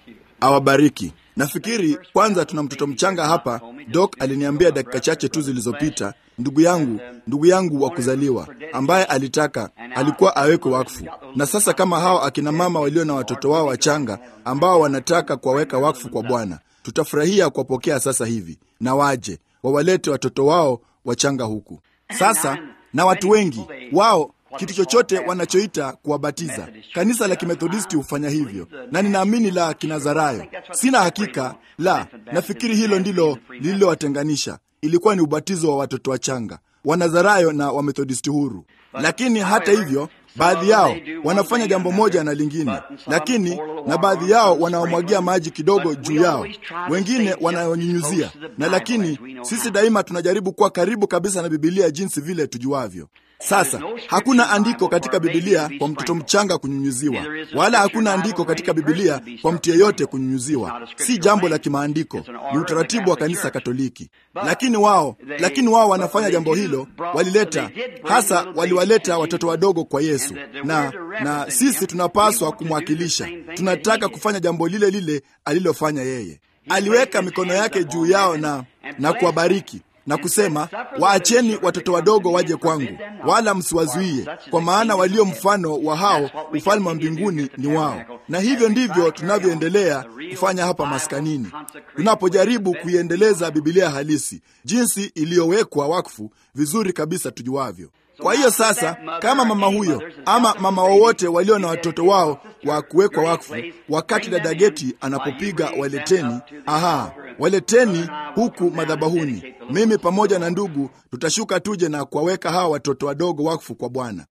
awabariki. Nafikiri kwanza tuna mtoto mchanga hapa. Doc aliniambia dakika chache tu zilizopita, ndugu yangu, ndugu yangu wa kuzaliwa ambaye alitaka alikuwa awekwe wakfu. Na sasa kama hao akina mama walio na watoto wao wachanga ambao wanataka kuwaweka wakfu kwa Bwana, tutafurahia kuwapokea sasa hivi, na waje wawalete watoto wao wachanga huku sasa. Na watu wengi wao kitu chochote wanachoita kuwabatiza. Kanisa la Kimethodisti hufanya hivyo, na ninaamini la Kinazarayo, sina hakika la, nafikiri hilo ndilo lililowatenganisha. Ilikuwa ni ubatizo wa watoto wachanga, Wanazarayo na Wamethodisti huru. Lakini hata hivyo, baadhi yao wanafanya jambo moja na lingine, lakini na baadhi yao wanaomwagia maji kidogo juu yao, wengine wanayonyunyuzia, na lakini sisi daima tunajaribu kuwa karibu kabisa na Bibilia jinsi vile tujuavyo. Sasa hakuna andiko katika Bibilia kwa mtoto mchanga kunyunyuziwa, wala hakuna andiko katika Bibilia kwa mtu yeyote kunyunyuziwa. Si jambo la kimaandiko, ni utaratibu wa kanisa Katoliki. Lakini wao, lakini wao wanafanya jambo hilo, walileta hasa, waliwaleta watoto wadogo kwa Yesu, na na sisi tunapaswa kumwakilisha. Tunataka kufanya jambo lile lile alilofanya yeye. Aliweka mikono yake juu yao na na kuwabariki na kusema, waacheni watoto wadogo waje kwangu, wala msiwazuie, kwa maana walio mfano wa hao ufalme wa mbinguni ni wao. Na hivyo ndivyo tunavyoendelea kufanya hapa maskanini, tunapojaribu kuiendeleza Bibilia halisi jinsi iliyowekwa wakfu vizuri kabisa tujuavyo. Kwa hiyo sasa, kama mama huyo ama mama wowote walio na watoto wao wa kuwekwa wakfu, wakati dada Geti anapopiga waleteni, aha, waleteni huku madhabahuni, mimi pamoja na ndugu tutashuka tuje na kuwaweka hawa watoto wadogo wakfu kwa Bwana.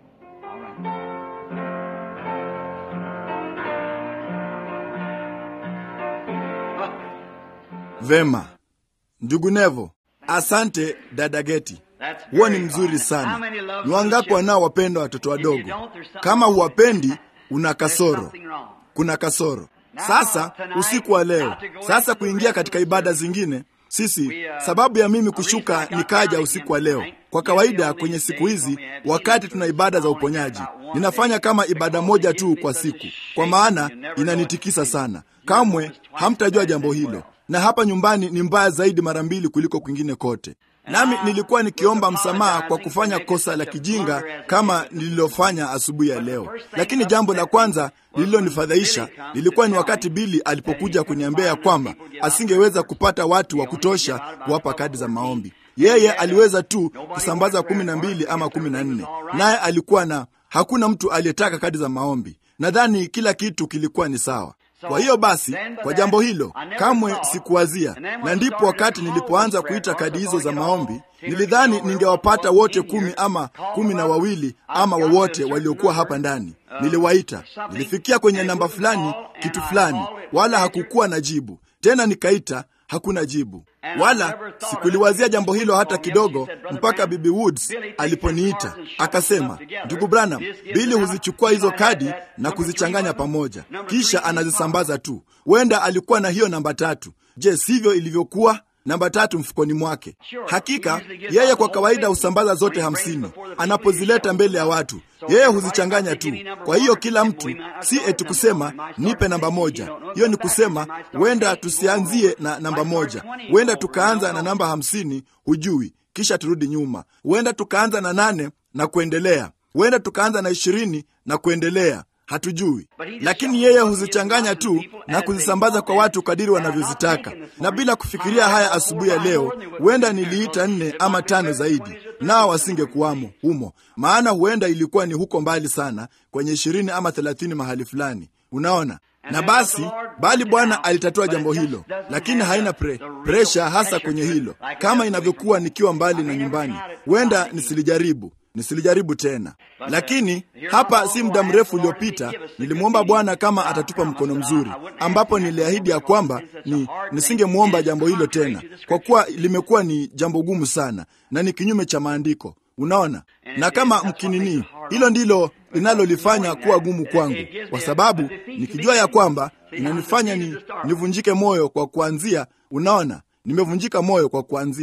Vema, ndugu Nevo, asante dada Geti. Huo ni mzuri sana. Ni wangapi wanaowapenda watoto wadogo? Kama huwapendi, una kasoro, kuna kasoro. Sasa usiku wa leo, sasa kuingia katika ibada zingine, sisi sababu ya mimi kushuka nikaja usiku wa leo, kwa kawaida kwenye siku hizi, wakati tuna ibada za uponyaji, ninafanya kama ibada moja tu kwa siku, kwa maana inanitikisa sana. Kamwe hamtajua jambo hilo, na hapa nyumbani ni mbaya zaidi mara mbili kuliko kwingine kote nami nilikuwa nikiomba msamaha kwa kufanya kosa la kijinga kama nililofanya asubuhi ya leo. Lakini jambo la kwanza lililonifadhaisha lilikuwa ni wakati Bili alipokuja kuniambia ya kwamba asingeweza kupata watu wa kutosha kuwapa kadi za maombi. Yeye aliweza tu kusambaza kumi na mbili ama kumi na nne, naye alikuwa na hakuna mtu aliyetaka kadi za maombi. Nadhani kila kitu kilikuwa ni sawa. Kwa hiyo basi, kwa jambo hilo kamwe sikuwazia, na ndipo wakati nilipoanza kuita kadi hizo za maombi, nilidhani ningewapata wote kumi ama kumi na wawili ama wowote waliokuwa hapa ndani. Niliwaita, nilifikia kwenye namba fulani, kitu fulani, wala hakukuwa na jibu tena. Nikaita, hakuna jibu, wala sikuliwazia jambo hilo hata kidogo, mpaka Bibi Woods aliponiita akasema, ndugu Branham, Bili huzichukua hizo kadi na kuzichanganya pamoja, kisha anazisambaza tu. Huenda alikuwa na hiyo namba tatu. Je, sivyo ilivyokuwa? Namba tatu mfukoni mwake. Hakika yeye kwa kawaida husambaza zote hamsini anapozileta mbele ya watu, yeye huzichanganya tu. Kwa hiyo kila mtu, si eti kusema nipe namba moja. Hiyo ni kusema huenda tusianzie na namba moja, huenda tukaanza na namba hamsini, hujui, kisha turudi nyuma. Huenda tukaanza na nane na kuendelea, huenda tukaanza na ishirini na kuendelea hatujui, lakini yeye huzichanganya tu na kuzisambaza kwa watu kadiri wanavyozitaka. Na bila kufikiria haya, asubuhi ya leo huenda niliita nne ama tano zaidi, nao wasingekuwamo humo, maana huenda ilikuwa ni huko mbali sana, kwenye ishirini ama thelathini mahali fulani, unaona na basi, bali Bwana alitatua jambo hilo, lakini haina pre, presha hasa kwenye hilo, kama inavyokuwa nikiwa mbali na nyumbani. Huenda nisilijaribu nisilijaribu tena. Lakini hapa si muda mrefu uliopita nilimwomba Bwana kama atatupa mkono mzuri, ambapo niliahidi ya kwamba ni nisingemwomba jambo hilo tena, kwa kuwa limekuwa ni jambo gumu sana na ni kinyume cha maandiko, unaona. Na kama mkinini, hilo ndilo linalolifanya kuwa gumu kwangu, kwa sababu nikijua ya kwamba inanifanya ni nivunjike moyo kwa kuanzia. Unaona, nimevunjika moyo kwa kuanzia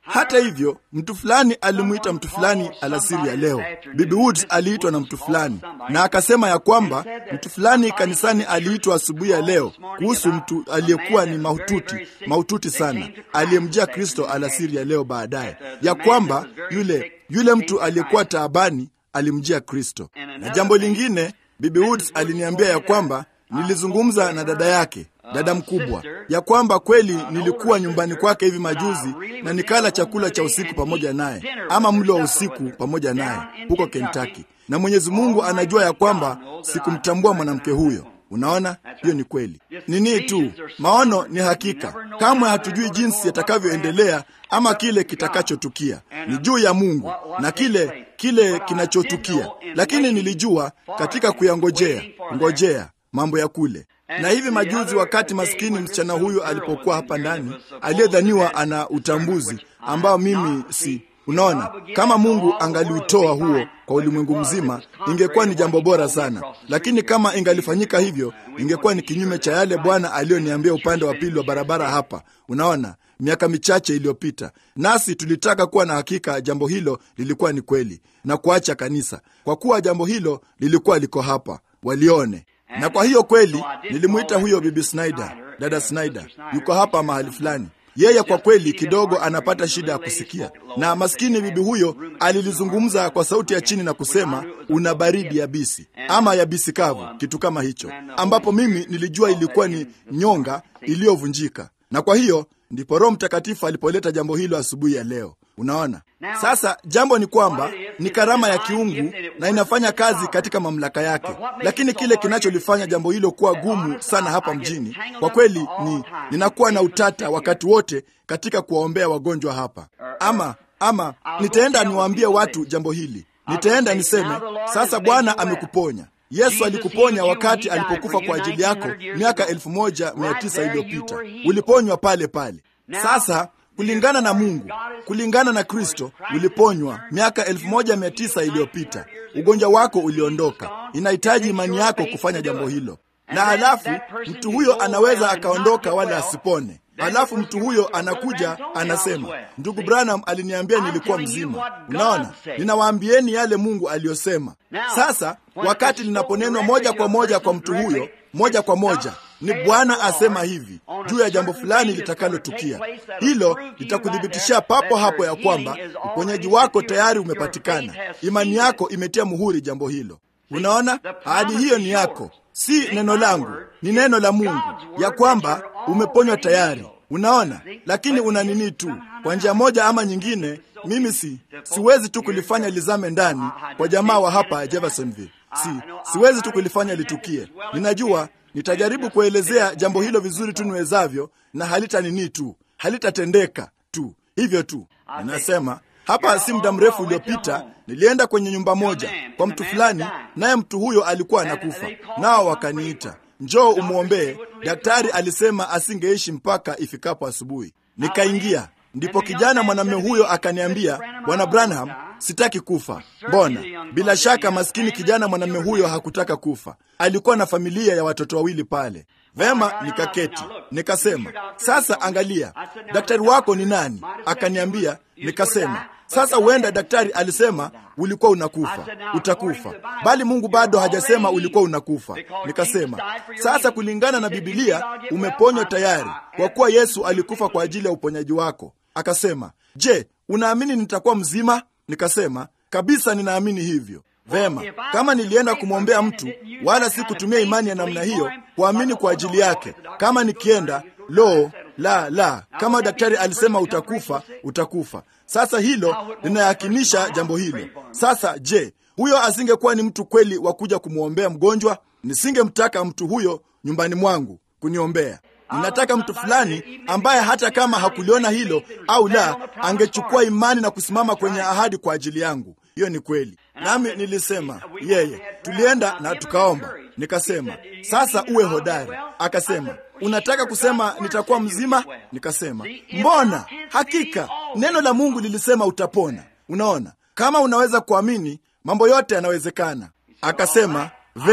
Hata hivyo, mtu fulani alimwita mtu fulani alasiri ya leo. Bibi Woods aliitwa na mtu fulani, na akasema ya kwamba mtu fulani kanisani aliitwa asubuhi ya leo kuhusu mtu aliyekuwa ni mahututi mahututi sana, aliyemjia Kristo alasiri ya leo baadaye, ya kwamba yule yule mtu aliyekuwa taabani alimjia Kristo. Na jambo lingine, Bibi Woods aliniambia ya kwamba nilizungumza na dada yake dada mkubwa ya kwamba kweli nilikuwa nyumbani kwake hivi majuzi na nikala chakula cha usiku pamoja naye ama mlo wa usiku pamoja naye huko Kentucky, na Mwenyezi Mungu anajua ya kwamba sikumtambua mwanamke huyo. Unaona, hiyo ni kweli. Nini tu maono ni hakika, kamwe hatujui jinsi yatakavyoendelea ama kile kitakachotukia. Ni juu ya Mungu na kile kile kinachotukia, lakini nilijua katika kuyangojea ngojea mambo ya kule na hivi majuzi, wakati maskini msichana huyu alipokuwa hapa ndani, aliyedhaniwa ana utambuzi ambao mimi si Unaona, kama Mungu angaliutoa huo kwa ulimwengu mzima, ingekuwa ni jambo bora sana, lakini kama ingalifanyika hivyo, ingekuwa ni kinyume cha yale Bwana aliyoniambia upande wa pili wa barabara hapa. Unaona, miaka michache iliyopita, nasi tulitaka kuwa na hakika jambo hilo lilikuwa ni kweli na kuacha kanisa, kwa kuwa jambo hilo lilikuwa liko hapa, walione na kwa hiyo kweli nilimwita huyo bibi Snyder, dada Snyder yuko hapa mahali fulani. Yeye kwa kweli kidogo anapata shida ya kusikia, na maskini bibi huyo alilizungumza kwa sauti ya chini na kusema una baridi yabisi ama yabisi kavu, kitu kama hicho, ambapo mimi nilijua ilikuwa ni nyonga iliyovunjika. Na kwa hiyo ndipo Roho Mtakatifu alipoleta jambo hilo asubuhi ya leo. Unaona, sasa jambo ni kwamba ni karama ya kiungu na inafanya kazi katika mamlaka yake, lakini kile kinacholifanya jambo hilo kuwa gumu sana hapa mjini, kwa kweli ni ninakuwa na utata wakati wote katika kuwaombea wagonjwa hapa. Ama ama nitaenda niwaambie watu jambo hili, nitaenda niseme sasa, Bwana amekuponya. Yesu alikuponya wakati alipokufa kwa ajili yako miaka elfu moja mia tisa iliyopita. Uliponywa pale pale. Sasa kulingana na Mungu, kulingana na Kristo, uliponywa miaka elfu moja mia tisa iliyopita. Ugonjwa wako uliondoka. Inahitaji imani yako kufanya jambo hilo, na halafu mtu huyo anaweza akaondoka wala asipone. Halafu mtu huyo anakuja anasema, ndugu Branham aliniambia nilikuwa mzima. Unaona, ninawaambieni yale Mungu aliyosema. Sasa wakati linaponenwa moja kwa moja kwa mtu huyo, moja kwa moja ni Bwana asema hivi juu ya jambo fulani litakalotukia, hilo litakuthibitishia papo hapo ya kwamba uponyaji wako tayari umepatikana. Imani yako imetia muhuri jambo hilo. Unaona, ahadi hiyo ni yako, si neno langu, ni neno la Mungu ya kwamba umeponywa tayari. Unaona, lakini una nini tu, kwa njia moja ama nyingine, mimi si siwezi tu kulifanya lizame ndani kwa jamaa wa hapa Jeffersonville. Si siwezi tu kulifanya litukie. Ninajua nitajaribu kuelezea jambo hilo vizuri tu niwezavyo, na halita nini tu, halitatendeka tu hivyo tu. Ninasema hapa, si muda mrefu uliopita, nilienda kwenye nyumba moja kwa mtu fulani, naye mtu huyo alikuwa anakufa, nao wakaniita njoo umwombee. Daktari alisema asingeishi mpaka ifikapo asubuhi. Nikaingia, ndipo kijana mwanamume huyo akaniambia, bwana Branham, sitaki kufa. Mbona? Bila shaka maskini kijana mwanamume huyo hakutaka kufa, alikuwa na familia ya watoto wawili pale. Vema, nikaketi nikasema, sasa angalia, daktari wako ni nani? Akaniambia. Nikasema, sasa huenda daktari alisema ulikuwa unakufa, utakufa, bali Mungu bado hajasema ulikuwa unakufa. Nikasema, sasa kulingana na Bibilia umeponywa tayari, kwa kuwa Yesu alikufa kwa ajili ya uponyaji wako. Akasema, je, unaamini nitakuwa mzima? Nikasema, kabisa ninaamini hivyo. Vema, kama nilienda kumwombea mtu wala si kutumia imani ya namna hiyo kuamini kwa ajili yake, kama nikienda lo la la, kama daktari alisema utakufa, utakufa. Sasa hilo linayakinisha jambo hilo. Sasa je, huyo asingekuwa ni mtu kweli wa kuja kumwombea mgonjwa? Nisingemtaka mtu huyo nyumbani mwangu kuniombea. Ninataka mtu fulani ambaye hata kama hakuliona hilo au la, angechukua imani na kusimama kwenye ahadi kwa ajili yangu. Hiyo ni kweli. Nami nilisema yeye, tulienda na tukaomba. Nikasema sasa uwe hodari. Akasema unataka kusema nitakuwa mzima? Nikasema mbona, hakika neno la Mungu lilisema utapona. Unaona, kama unaweza kuamini, mambo yote yanawezekana. Akasema vema,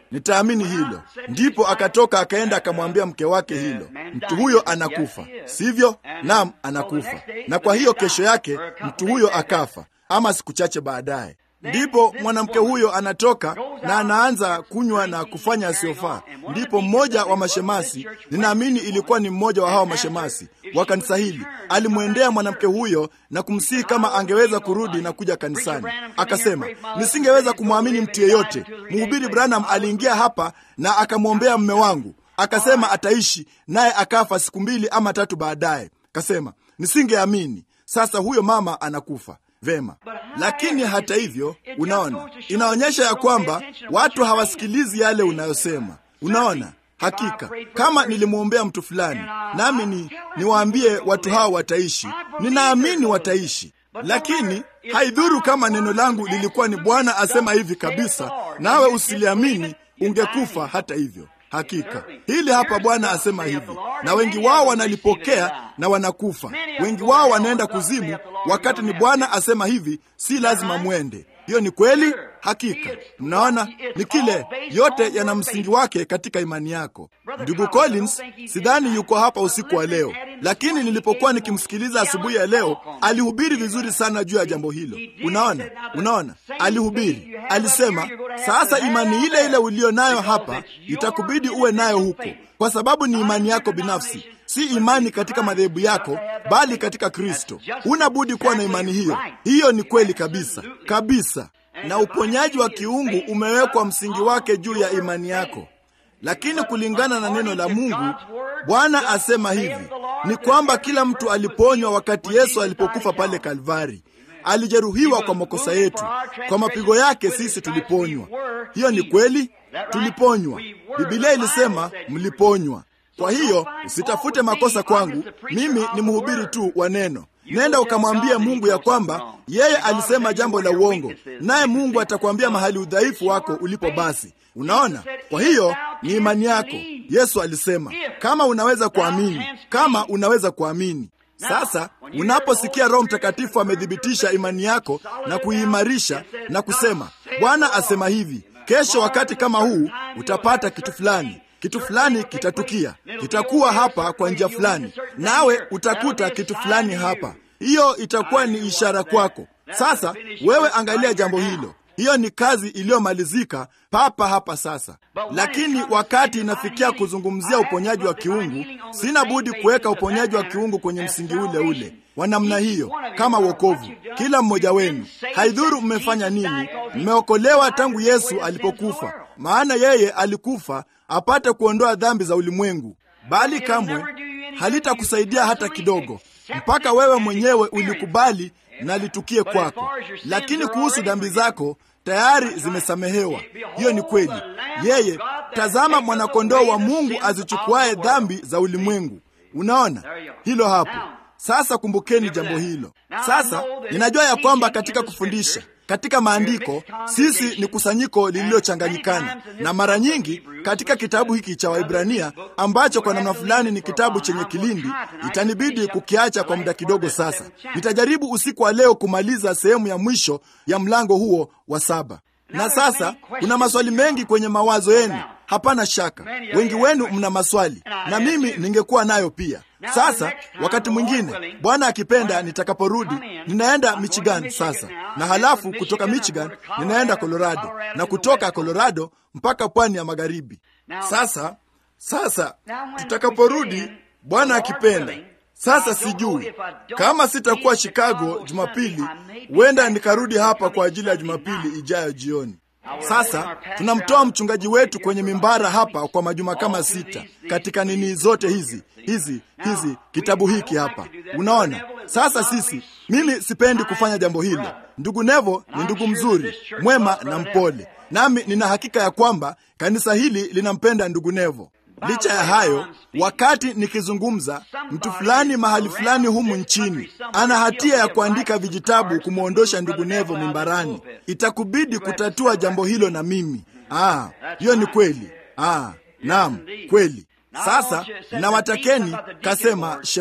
nitaamini hilo. Ndipo akatoka akaenda akamwambia mke wake hilo, mtu huyo anakufa, sivyo? Naam, anakufa. Na kwa hiyo kesho yake mtu huyo akafa, ama siku chache baadaye. Ndipo mwanamke huyo anatoka na anaanza kunywa na kufanya asiyofaa. Ndipo mmoja wa mashemasi, ninaamini ilikuwa ni mmoja wa hao mashemasi wa kanisa hili, alimwendea mwanamke huyo na kumsihi kama angeweza kurudi na kuja kanisani. Akasema, nisingeweza kumwamini mtu yeyote. Mhubiri Branham aliingia hapa na akamwombea mme wangu, akasema ataishi, naye akafa siku mbili ama tatu baadaye. Kasema nisingeamini. Sasa huyo mama anakufa. Vema, lakini hata hivyo, unaona, inaonyesha ya kwamba watu hawasikilizi yale unayosema. Unaona, hakika kama nilimwombea mtu fulani, nami ni niwaambie watu hao wataishi, ninaamini wataishi, lakini haidhuru kama neno langu lilikuwa ni Bwana asema hivi kabisa, nawe usiliamini, ungekufa hata hivyo. Hakika hili hapa Bwana asema hivi, na wengi wao wanalipokea na wanakufa. Wengi wao wanaenda kuzimu, wakati ni Bwana asema hivi, si lazima mwende. Hiyo ni kweli, hakika. Mnaona, ni kile yote yana msingi wake katika imani yako. Ndugu Collins sidhani yuko hapa usiku wa leo, lakini nilipokuwa nikimsikiliza asubuhi ya leo, alihubiri vizuri sana juu ya jambo hilo. Unaona, unaona, alihubiri, alisema, sasa imani ile ile uliyo nayo hapa itakubidi uwe nayo huko, kwa sababu ni imani yako binafsi si imani katika madhehebu yako, bali katika Kristo. Huna budi kuwa na imani hiyo. Hiyo ni kweli kabisa kabisa, na uponyaji wa kiungu umewekwa msingi wake juu ya imani yako. Lakini kulingana na neno la Mungu, Bwana asema hivi ni kwamba kila mtu aliponywa wakati Yesu alipokufa pale Kalvari. Alijeruhiwa kwa makosa yetu, kwa mapigo yake sisi tuliponywa. Hiyo ni kweli, tuliponywa. Biblia ilisema mliponywa. Kwa hiyo usitafute makosa kwangu, mimi ni mhubiri tu wa neno. Nenda ukamwambia Mungu ya kwamba yeye alisema jambo la uongo, naye Mungu atakwambia mahali udhaifu wako ulipo. Basi unaona, kwa hiyo ni imani yako. Yesu alisema kama unaweza kuamini, kama unaweza kuamini. Sasa unaposikia Roho Mtakatifu amethibitisha imani yako na kuiimarisha na kusema, Bwana asema hivi, kesho wakati kama huu utapata kitu fulani kitu fulani kitatukia, kitakuwa hapa kwa njia fulani, nawe utakuta kitu fulani hapa. Hiyo itakuwa ni ishara kwako. Sasa wewe angalia jambo hilo, hiyo ni kazi iliyomalizika papa hapa sasa. Lakini wakati inafikia kuzungumzia uponyaji wa kiungu, sina budi kuweka uponyaji wa kiungu kwenye msingi ule ule wa namna hiyo, kama wokovu. Kila mmoja wenu, haidhuru mmefanya nini, mmeokolewa tangu Yesu alipokufa, maana yeye alikufa apate kuondoa dhambi za ulimwengu, bali kamwe halitakusaidia hata kidogo, mpaka wewe mwenyewe ulikubali na litukie kwako. Lakini kuhusu dhambi zako tayari zimesamehewa. Hiyo ni kweli. Yeye, tazama mwanakondoo wa Mungu azichukuaye dhambi za ulimwengu. Unaona hilo hapo. Sasa kumbukeni jambo hilo. Sasa ninajua ya kwamba katika kufundisha katika maandiko sisi ni kusanyiko lililochanganyikana, na mara nyingi katika kitabu hiki cha Waibrania ambacho kwa namna fulani ni kitabu chenye kilindi, itanibidi kukiacha kwa muda kidogo. Sasa nitajaribu usiku wa leo kumaliza sehemu ya mwisho ya mlango huo wa saba. Na sasa kuna maswali mengi kwenye mawazo yenu, hapana shaka, wengi wenu mna maswali na mimi ningekuwa nayo pia. Sasa wakati mwingine, Bwana akipenda, nitakaporudi ninaenda Michigan sasa, na halafu kutoka Michigan ninaenda Colorado, na kutoka Colorado mpaka pwani ya magharibi. Sasa sasa tutakaporudi, Bwana akipenda, sasa sijui kama sitakuwa Chicago Jumapili, huenda nikarudi hapa kwa ajili ya Jumapili ijayo jioni. Sasa tunamtoa mchungaji wetu kwenye mimbara hapa kwa majuma kama sita katika nini zote hizi hizi hizi kitabu hiki hapa, unaona. Sasa sisi, mimi sipendi kufanya jambo hilo. Ndugu Nevo ni ndugu mzuri, mwema na mpole, nami nina hakika ya kwamba kanisa hili linampenda ndugu Nevo. Licha ya hayo, wakati nikizungumza, mtu fulani mahali fulani humu nchini ana hatia ya kuandika vijitabu kumwondosha ndugu Nevo mimbarani. Itakubidi kutatua jambo hilo na mimi. Ah, hiyo ni kweli. Ah, naam, kweli. Sasa nawatakeni, kasema Shema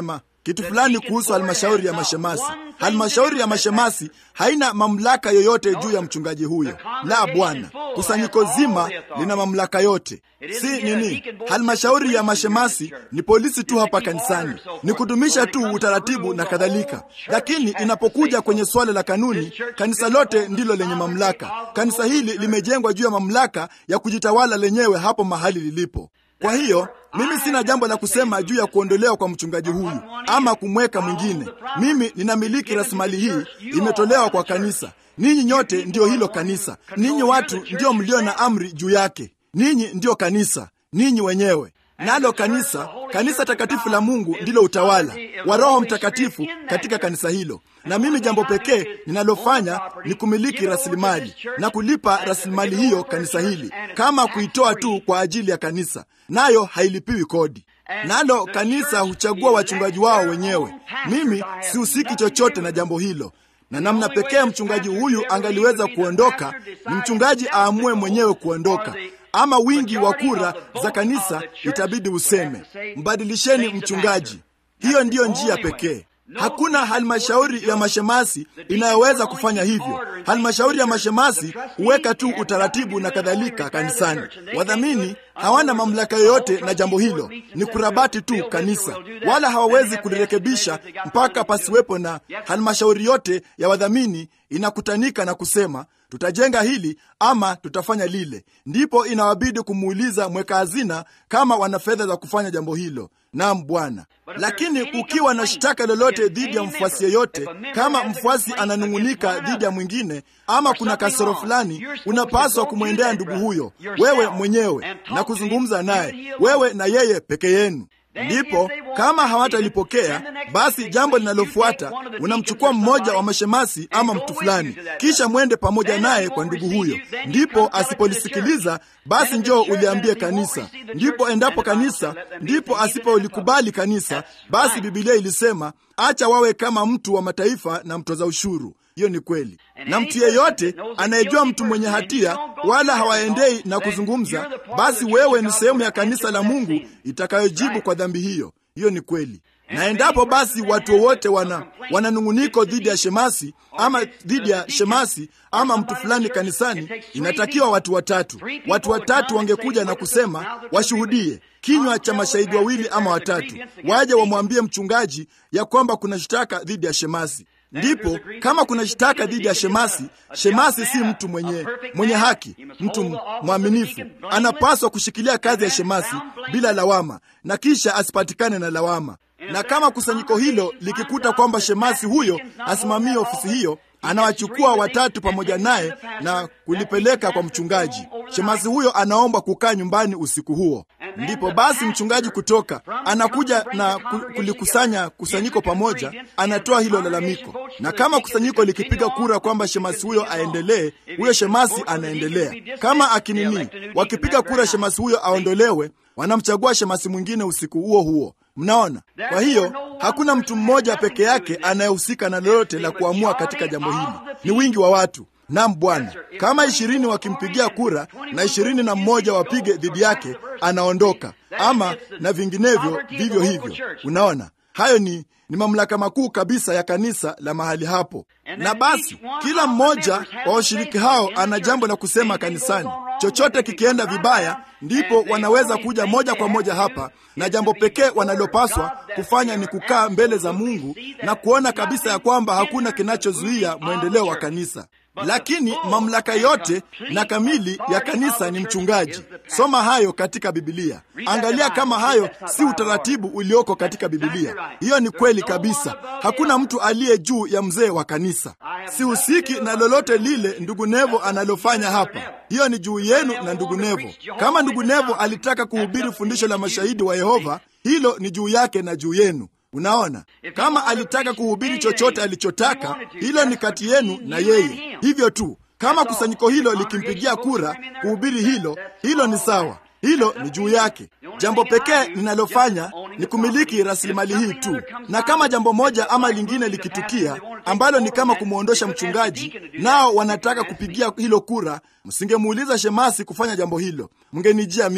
kitu fulani kuhusu halmashauri ya mashemasi. Halmashauri ya mashemasi haina mamlaka yoyote juu ya mchungaji huyo. La, Bwana, kusanyiko zima lina mamlaka yote. Si nini, halmashauri ya mashemasi ni polisi tu hapa kanisani, ni kudumisha tu utaratibu na kadhalika. Lakini inapokuja kwenye suala la kanuni, kanisa lote ndilo lenye mamlaka. Kanisa hili limejengwa juu ya mamlaka ya kujitawala lenyewe hapo mahali lilipo. Kwa hiyo mimi sina jambo la kusema juu ya kuondolewa kwa mchungaji huyu ama kumweka mwingine. Mimi ninamiliki rasilimali hii, imetolewa kwa kanisa. Ninyi nyote ndiyo hilo kanisa, ninyi watu ndio mlio na amri juu yake. Ninyi ndiyo kanisa, ninyi wenyewe nalo kanisa, kanisa takatifu la Mungu ndilo utawala wa Roho Mtakatifu katika kanisa hilo. Na mimi jambo pekee ninalofanya ni kumiliki rasilimali na kulipa rasilimali hiyo kanisa hili, kama kuitoa tu kwa ajili ya kanisa, nayo hailipiwi kodi. Nalo kanisa huchagua wachungaji wao wenyewe. Mimi sihusiki chochote na jambo hilo na namna pekee mchungaji huyu angaliweza kuondoka ni mchungaji aamue mwenyewe kuondoka, ama wingi wa kura za kanisa itabidi useme mbadilisheni mchungaji. Hiyo ndiyo njia pekee. Hakuna halmashauri ya mashemasi inayoweza kufanya hivyo. Halmashauri ya mashemasi huweka tu utaratibu na kadhalika kanisani. Wadhamini hawana mamlaka yoyote na jambo hilo, ni kurabati tu kanisa, wala hawawezi kulirekebisha mpaka pasiwepo na halmashauri yote ya wadhamini inakutanika na kusema tutajenga hili ama tutafanya lile. Ndipo inawabidi kumuuliza mweka hazina kama wana fedha za kufanya jambo hilo. Naam Bwana. Lakini kukiwa na shtaka lolote dhidi ya mfuasi yeyote, kama mfuasi ananung'unika dhidi ya mwingine ama kuna kasoro fulani, unapaswa kumwendea ndugu huyo wewe mwenyewe na kuzungumza naye, wewe na yeye peke yenu. Ndipo kama hawatalipokea basi, jambo linalofuata unamchukua mmoja wa mashemasi ama mtu fulani, kisha mwende pamoja naye kwa ndugu huyo. Ndipo asipolisikiliza basi, njoo uliambie kanisa. Ndipo endapo kanisa, ndipo asipolikubali kanisa, basi Bibilia ilisema acha wawe kama mtu wa mataifa na mtoza ushuru. Hiyo ni kweli, na mtu yeyote anayejua mtu mwenye hatia wala hawaendei na kuzungumza, basi wewe ni sehemu ya kanisa la Mungu itakayojibu kwa dhambi hiyo. Hiyo ni kweli. Na endapo basi watu wote wana wananung'uniko dhidi ya shemasi ama dhidi ya shemasi ama mtu fulani kanisani, inatakiwa watu watatu, watu watatu wangekuja na kusema, washuhudie kinywa cha mashahidi wawili ama watatu, waje wamwambie mchungaji ya kwamba kuna shtaka dhidi ya shemasi. Ndipo kama kuna shtaka dhidi ya shemasi, shemasi si mtu mwenye mwenye haki, mtu mwaminifu, anapaswa kushikilia kazi ya shemasi bila lawama, na kisha asipatikane na lawama. Na kama kusanyiko hilo likikuta kwamba shemasi huyo asimamie ofisi hiyo, anawachukua watatu pamoja naye na kulipeleka kwa mchungaji. Shemasi huyo anaomba kukaa nyumbani usiku huo. Ndipo basi mchungaji kutoka anakuja na kulikusanya kusanyiko pamoja, anatoa hilo lalamiko, na kama kusanyiko likipiga kura kwamba shemasi huyo aendelee, huyo shemasi anaendelea. Kama akinini, wakipiga kura shemasi huyo aondolewe, wanamchagua shemasi mwingine usiku huo huo. Mnaona? Kwa hiyo hakuna mtu mmoja peke yake anayehusika na lolote la kuamua katika jambo hili, ni wingi wa watu. Naam Bwana, kama ishirini wakimpigia kura na ishirini na mmoja wapige dhidi yake, anaondoka, ama na vinginevyo vivyo hivyo. Unaona, hayo ni ni mamlaka makuu kabisa ya kanisa la mahali hapo. Na basi kila mmoja wa washiriki hao ana jambo la kusema kanisani. Chochote kikienda vibaya, ndipo wanaweza kuja moja kwa moja hapa, na jambo pekee wanalopaswa kufanya ni kukaa mbele za Mungu na kuona kabisa ya kwamba hakuna kinachozuia mwendeleo wa kanisa. Lakini mamlaka yote na kamili ya kanisa ni mchungaji. Soma hayo katika Bibilia. Angalia kama hayo si utaratibu ulioko katika Bibilia. Hiyo ni kweli kabisa. Hakuna mtu aliye juu ya mzee wa kanisa. Sihusiki na lolote lile ndugu Nevo analofanya hapa. Hiyo ni juu yenu na ndugu Nevo. Kama ndugu Nevo alitaka kuhubiri fundisho la mashahidi wa Yehova, hilo ni juu yake na juu yenu. Unaona, kama alitaka kuhubiri chochote alichotaka, hilo ni kati yenu na yeye, hivyo tu. Kama kusanyiko hilo likimpigia kura kuhubiri hilo, hilo ni sawa, hilo ni juu yake. Jambo pekee ninalofanya ni kumiliki rasilimali hii tu, na kama jambo moja ama lingine likitukia ambalo ni kama kumwondosha mchungaji, nao wanataka kupigia hilo kura, msingemuuliza shemasi kufanya jambo hilo, mngenijia mimi.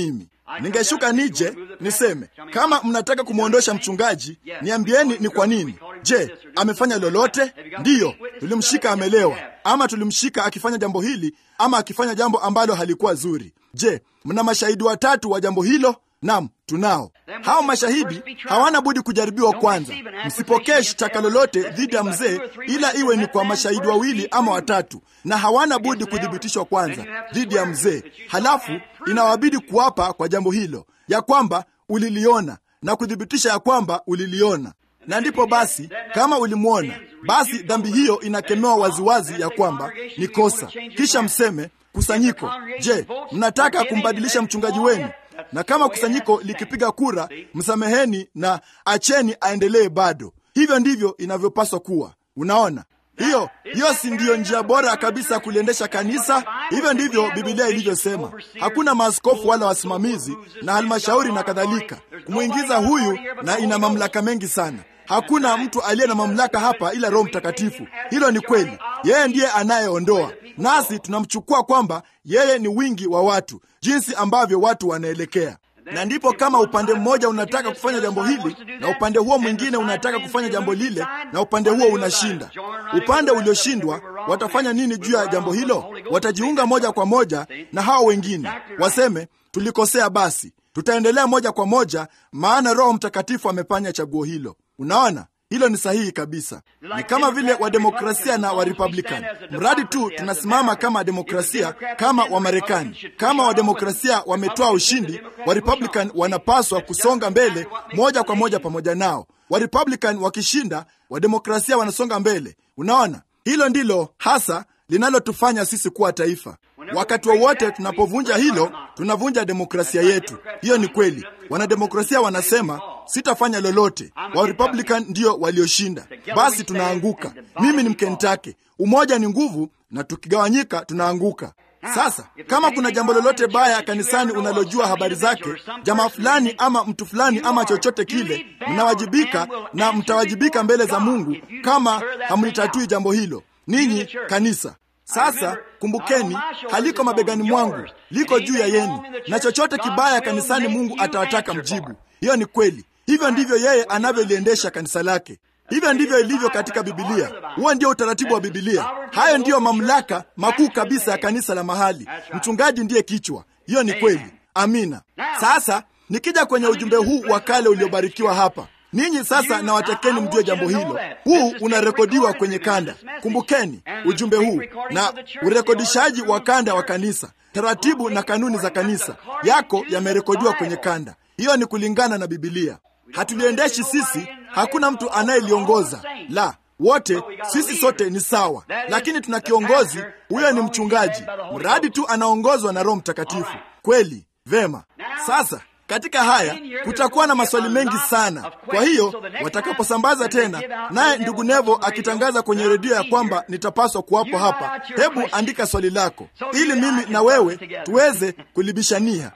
Ningeshuka nije niseme, kama mnataka kumwondosha mchungaji, niambieni ni kwa nini. Je, amefanya lolote? Ndiyo, tulimshika amelewa, ama tulimshika akifanya jambo hili, ama akifanya jambo ambalo halikuwa zuri. Je, mna mashahidi watatu wa jambo hilo? Nam, tunao. Hao mashahidi hawana budi kujaribiwa kwanza. Msipokee shtaka lolote dhidi ya mzee, ila iwe ni kwa mashahidi wawili ama watatu, na hawana budi kuthibitishwa kwanza dhidi ya mzee. Halafu inawabidi kuapa kwa jambo hilo ya kwamba uliliona na kuthibitisha ya kwamba uliliona, na ndipo basi, kama ulimwona, basi dhambi hiyo inakemewa waziwazi ya kwamba ni kosa. Kisha mseme kusanyiko, je, mnataka kumbadilisha mchungaji wenu? na kama kusanyiko likipiga kura, msameheni na acheni aendelee bado. Hivyo ndivyo inavyopaswa kuwa. Unaona, hiyo hiyo si ndiyo njia bora kabisa ya kuliendesha kanisa? Hivyo ndivyo Bibilia ilivyosema. Hakuna maaskofu wala wasimamizi na halmashauri na kadhalika kumwingiza huyu, na ina mamlaka mengi sana. Hakuna mtu aliye na mamlaka hapa ila Roho Mtakatifu. Hilo ni kweli, yeye ndiye anayeondoa, nasi tunamchukua kwamba yeye ni wingi wa watu, jinsi ambavyo watu wanaelekea. Na ndipo kama upande mmoja unataka kufanya jambo hili na upande huo mwingine unataka kufanya jambo lile, na upande huo unashinda, upande ulioshindwa watafanya nini juu ya jambo hilo? Watajiunga moja kwa moja na hao wengine, waseme tulikosea, basi tutaendelea moja kwa moja, maana Roho Mtakatifu amefanya chaguo hilo. Unaona, hilo ni sahihi kabisa. Ni kama vile wademokrasia na warepublican, mradi tu tunasimama kama demokrasia, kama Wamarekani. Kama wademokrasia wametoa ushindi, warepublican wanapaswa kusonga mbele moja kwa moja pamoja nao. Warepublican wakishinda, wademokrasia wanasonga mbele. Unaona, hilo ndilo hasa linalotufanya sisi kuwa taifa. Wakati wowote wa tunapovunja hilo, tunavunja demokrasia yetu. Hiyo ni kweli. Wanademokrasia wanasema sitafanya lolote, wa Republican ndio walioshinda, basi tunaanguka. Mimi ni Mkentake, umoja ni nguvu, na tukigawanyika tunaanguka. Sasa kama kuna jambo lolote baya kanisani unalojua habari zake, jamaa fulani ama mtu fulani ama chochote kile, mnawajibika na mtawajibika mbele za Mungu kama hamlitatui jambo hilo, ninyi kanisa. Sasa kumbukeni, haliko mabegani mwangu, liko juu ya yenu, na chochote kibaya kanisani Mungu atawataka mjibu. Hiyo ni kweli. Hivyo ndivyo yeye anavyoliendesha kanisa lake. Hivyo ndivyo ilivyo katika Bibilia. Huo ndio utaratibu wa Bibilia. Hayo ndiyo mamlaka makuu kabisa ya kanisa la mahali. Mchungaji ndiye kichwa. Hiyo ni kweli. Amina. Sasa nikija kwenye ujumbe huu wa kale uliobarikiwa hapa ninyi sasa na watakeni mjue jambo hilo. Huu unarekodiwa kwenye kanda. Kumbukeni ujumbe huu na urekodishaji wa kanda wa kanisa, taratibu na kanuni za kanisa yako yamerekodiwa kwenye kanda. Hiyo ni kulingana na Bibilia. Hatuliendeshi sisi, hakuna mtu anayeliongoza la wote sisi sote ni sawa, lakini tuna kiongozi. Huyo ni mchungaji, mradi tu anaongozwa na Roho Mtakatifu. Kweli, vema. Sasa katika haya kutakuwa na maswali mengi sana. Kwa hiyo watakaposambaza tena, naye ndugu Nevo akitangaza kwenye redio ya kwamba nitapaswa kuwapo hapa, hebu andika swali lako ili mimi na wewe tuweze kulibishania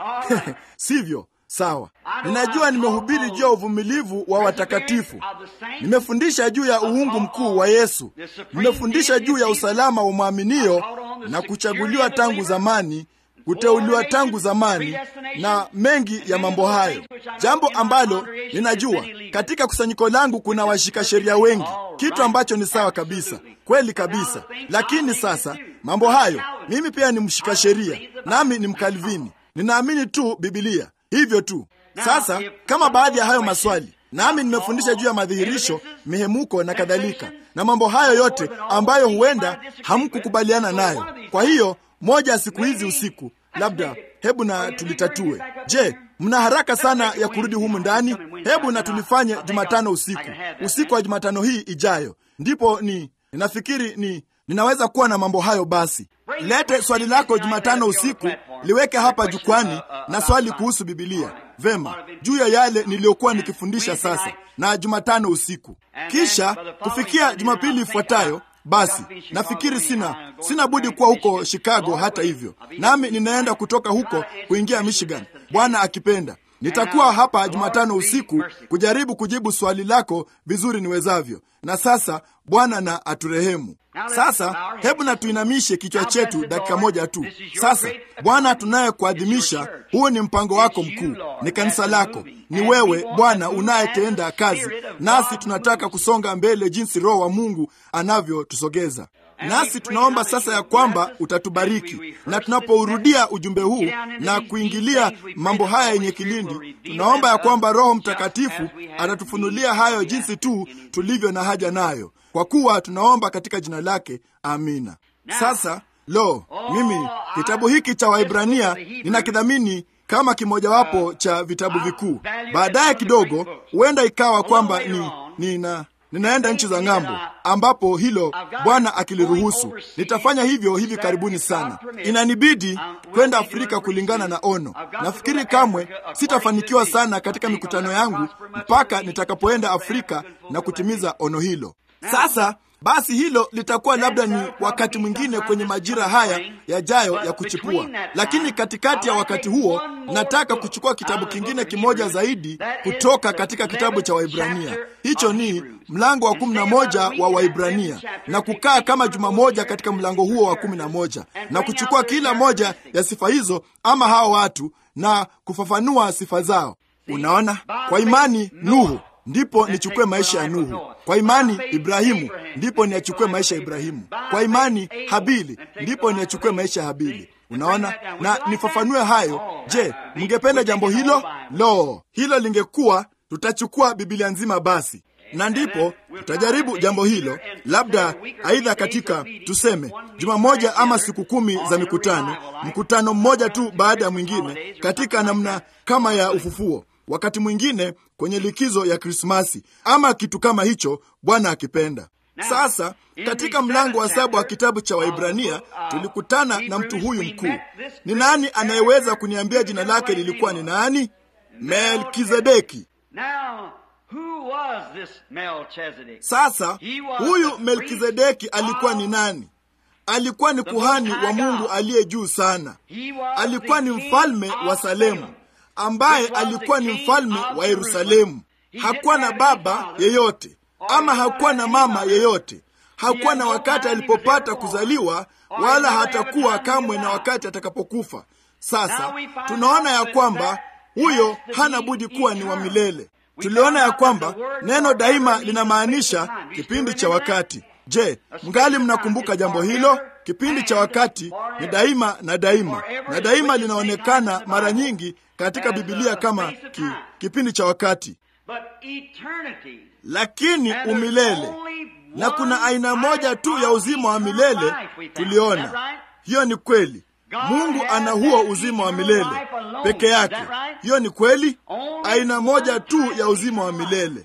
sivyo? Sawa. Ninajua nimehubiri juu ya uvumilivu wa watakatifu, nimefundisha juu ya uungu mkuu wa Yesu, nimefundisha juu ya usalama wa mwaminio na kuchaguliwa tangu zamani kuteuliwa tangu zamani na mengi ya mambo hayo, jambo ambalo ninajua katika kusanyiko langu kuna washika sheria wengi, kitu ambacho ni sawa kabisa, kweli kabisa. Lakini sasa mambo hayo, mimi pia ni mshika sheria, nami ni Mkalvini, ninaamini tu Bibilia, hivyo tu. Sasa kama baadhi ya hayo maswali nami nimefundisha juu ya madhihirisho, mihemuko na kadhalika, na mambo hayo yote ambayo huenda hamkukubaliana nayo. Kwa hiyo moja ya siku hizi usiku, labda hebu na tulitatue. Je, mna haraka sana ya kurudi humu ndani? Hebu na tulifanye Jumatano usiku, usiku wa Jumatano hii ijayo, ndipo ni ninafikiri ni ninaweza kuwa na mambo hayo. Basi lete swali lako Jumatano usiku, liweke hapa jukwani, na swali kuhusu Bibilia, vema, juu ya yale niliyokuwa nikifundisha sasa, na Jumatano usiku. Kisha kufikia Jumapili ifuatayo basi nafikiri sina sina budi kuwa huko Chicago. Hata hivyo, nami ninaenda kutoka huko kuingia Michigan, Bwana akipenda. Nitakuwa hapa Jumatano usiku kujaribu kujibu swali lako vizuri niwezavyo. Na sasa Bwana na aturehemu. Sasa hebu na tuinamishe kichwa chetu dakika moja tu. Sasa Bwana, tunayekuadhimisha, huu ni mpango wako mkuu, ni kanisa lako, ni wewe Bwana unayetenda kazi nasi. Tunataka kusonga mbele jinsi Roho wa Mungu anavyotusogeza nasi tunaomba sasa ya kwamba utatubariki, na tunapourudia ujumbe huu na kuingilia mambo haya yenye kilindi, tunaomba ya kwamba Roho Mtakatifu atatufunulia hayo jinsi tu tulivyo na haja nayo, kwa kuwa tunaomba katika jina lake, amina. Sasa lo, mimi kitabu hiki cha Waibrania ninakidhamini kama kimojawapo cha vitabu vikuu. Baadaye kidogo, huenda ikawa kwamba ni nina ninaenda nchi za ng'ambo ambapo hilo Bwana akiliruhusu nitafanya hivyo hivi karibuni sana. Inanibidi kwenda Afrika kulingana na ono. Nafikiri kamwe sitafanikiwa sana katika mikutano yangu mpaka nitakapoenda Afrika na kutimiza ono hilo. Sasa basi hilo litakuwa labda ni wakati mwingine kwenye majira haya yajayo ya kuchipua, lakini katikati ya wakati huo nataka kuchukua kitabu kingine kimoja zaidi kutoka katika kitabu cha Waibrania. Hicho ni mlango wa kumi na moja wa Waibrania na kukaa kama juma moja katika mlango huo wa kumi na moja na kuchukua kila moja ya sifa hizo ama hao watu na kufafanua sifa zao. Unaona, kwa imani Nuhu ndipo nichukue maisha ya Nuhu. Kwa imani Ibrahimu ndipo niyachukue maisha ya Ibrahimu. Kwa imani Habili ndipo niyachukue maisha ya Habili. Unaona, na nifafanue hayo. Je, mngependa jambo hilo? Lo, hilo lingekuwa, tutachukua Biblia nzima basi, na ndipo tutajaribu jambo hilo, labda aidha katika tuseme juma moja ama siku kumi za mikutano, mkutano mmoja tu baada ya mwingine, katika namna kama ya ufufuo wakati mwingine kwenye likizo ya Krismasi ama kitu kama hicho, Bwana akipenda. Sasa katika mlango wa saba wa kitabu cha Waibrania tulikutana na mtu huyu mkuu. Ni nani anayeweza kuniambia jina lake lilikuwa ni nani? Melkizedeki. Sasa huyu Melkizedeki alikuwa ni nani? Alikuwa ni kuhani wa Mungu aliye juu sana. Alikuwa ni mfalme wa Salemu ambaye alikuwa ni mfalme wa Yerusalemu. Hakuwa na baba yeyote ama hakuwa na mama yeyote. Hakuwa na wakati alipopata kuzaliwa, wala hatakuwa kamwe na wakati atakapokufa. Sasa tunaona ya kwamba huyo hana budi kuwa ni wa milele. Tuliona ya kwamba neno daima linamaanisha kipindi cha wakati. Je, mngali mnakumbuka jambo hilo? Kipindi cha wakati ni daima na daima, na daima linaonekana mara nyingi katika Bibilia kama ki, kipindi cha wakati, lakini umilele, na kuna aina moja tu ya uzima wa milele. Tuliona hiyo ni kweli. Mungu ana huo uzima wa milele peke yake. Hiyo ni kweli, aina moja tu ya uzima wa milele.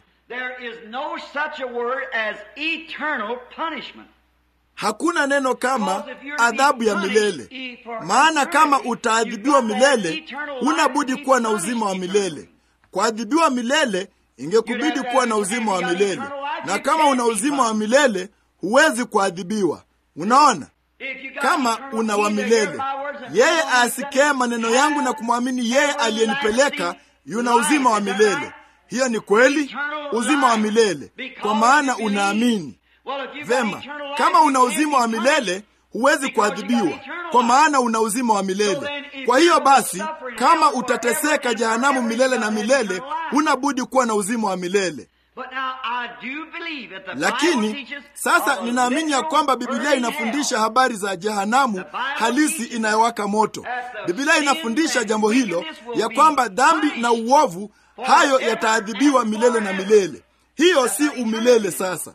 Hakuna neno kama adhabu ya milele, maana kama utaadhibiwa milele, huna budi kuwa na uzima wa milele. Kuadhibiwa milele ingekubidi kuwa na uzima wa milele, na kama una uzima wa milele huwezi kuadhibiwa. Unaona, kama una wa milele, yeye asikie maneno yangu na kumwamini yeye aliyenipeleka yuna uzima wa milele. Hiyo ni kweli, uzima wa milele, kwa maana unaamini. Vema, kama una uzima wa milele huwezi kuadhibiwa, kwa maana una uzima wa milele. Kwa hiyo basi, kama utateseka jehanamu milele na milele, huna budi kuwa na uzima wa milele. Lakini sasa ninaamini ya kwamba Biblia inafundisha habari za jehanamu halisi inayowaka moto. Biblia inafundisha jambo hilo, ya kwamba dhambi na uovu hayo yataadhibiwa milele na milele. Hiyo si umilele. Sasa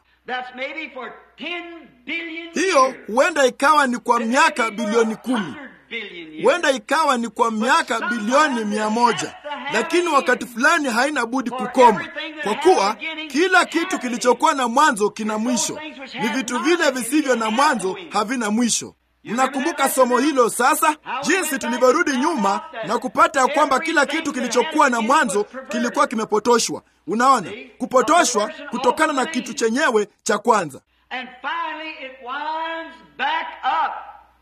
hiyo huenda ikawa ni kwa miaka bilioni kumi, huenda ikawa ni kwa miaka bilioni mia moja, lakini wakati fulani haina budi kukoma, kwa kuwa kila kitu kilichokuwa na mwanzo kina mwisho. Ni vitu vile visivyo na mwanzo havina mwisho. Mnakumbuka somo hilo sasa, jinsi tulivyorudi nyuma na kupata ya kwamba kila kitu kilichokuwa na mwanzo kilikuwa kimepotoshwa. Unaona, kupotoshwa kutokana na kitu chenyewe cha kwanza,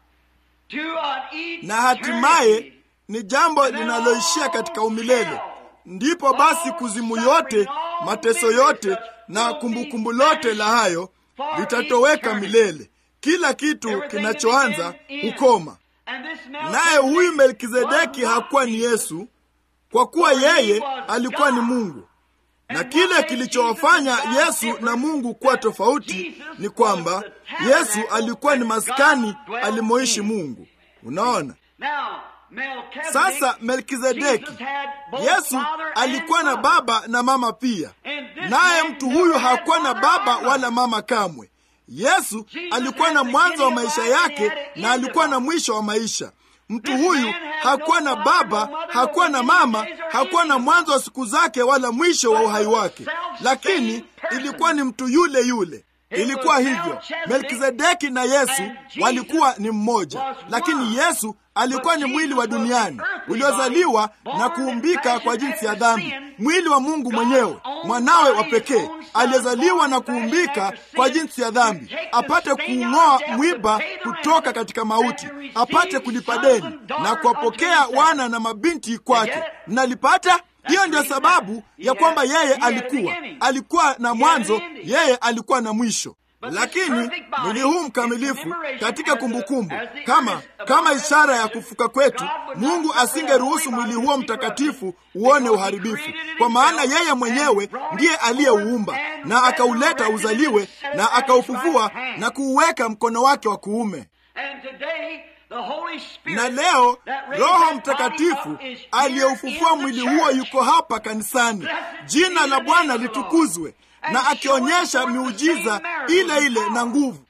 na hatimaye ni jambo linaloishia katika umilele, ndipo basi kuzimu yote, mateso yote na kumbukumbu lote la hayo vitatoweka milele. Kila kitu kinachoanza hukoma. Naye huyu Melkizedeki hakuwa ni Yesu, kwa kuwa yeye alikuwa ni Mungu. Na kile kilichowafanya Yesu na Mungu kuwa tofauti ni kwamba Yesu alikuwa ni maskani alimoishi Mungu. Unaona? Sasa Melkizedeki, Yesu alikuwa na baba na mama pia, naye mtu huyu hakuwa na baba wala mama kamwe. Yesu alikuwa na mwanzo wa maisha yake na alikuwa na mwisho wa maisha. Mtu huyu hakuwa na baba, hakuwa na mama, hakuwa na mwanzo wa siku zake wala mwisho wa uhai wake, lakini ilikuwa ni mtu yule yule. Ilikuwa hivyo. Melkizedeki na Yesu walikuwa ni mmoja, lakini Yesu alikuwa ni mwili wa duniani uliozaliwa na kuumbika kwa jinsi ya dhambi, mwili wa Mungu mwenyewe, mwanawe wa pekee aliyezaliwa na kuumbika kwa jinsi ya dhambi, apate kuung'oa mwiba kutoka katika mauti, apate kulipa deni na kuwapokea wana na mabinti kwake. Mnalipata? Hiyo ndio sababu ya kwamba yeye alikuwa alikuwa na mwanzo, yeye alikuwa na mwisho. Lakini mwili huu mkamilifu katika kumbukumbu, kama kama ishara ya kufuka kwetu, Mungu asingeruhusu mwili huo mtakatifu uone uharibifu, kwa maana yeye mwenyewe ndiye aliyeuumba na akauleta uzaliwe na akaufufua na kuuweka mkono wake wa kuume na leo Roho Mtakatifu aliyeufufua mwili huo yuko hapa kanisani. Jina la Bwana litukuzwe, na akionyesha miujiza ile ile na nguvu.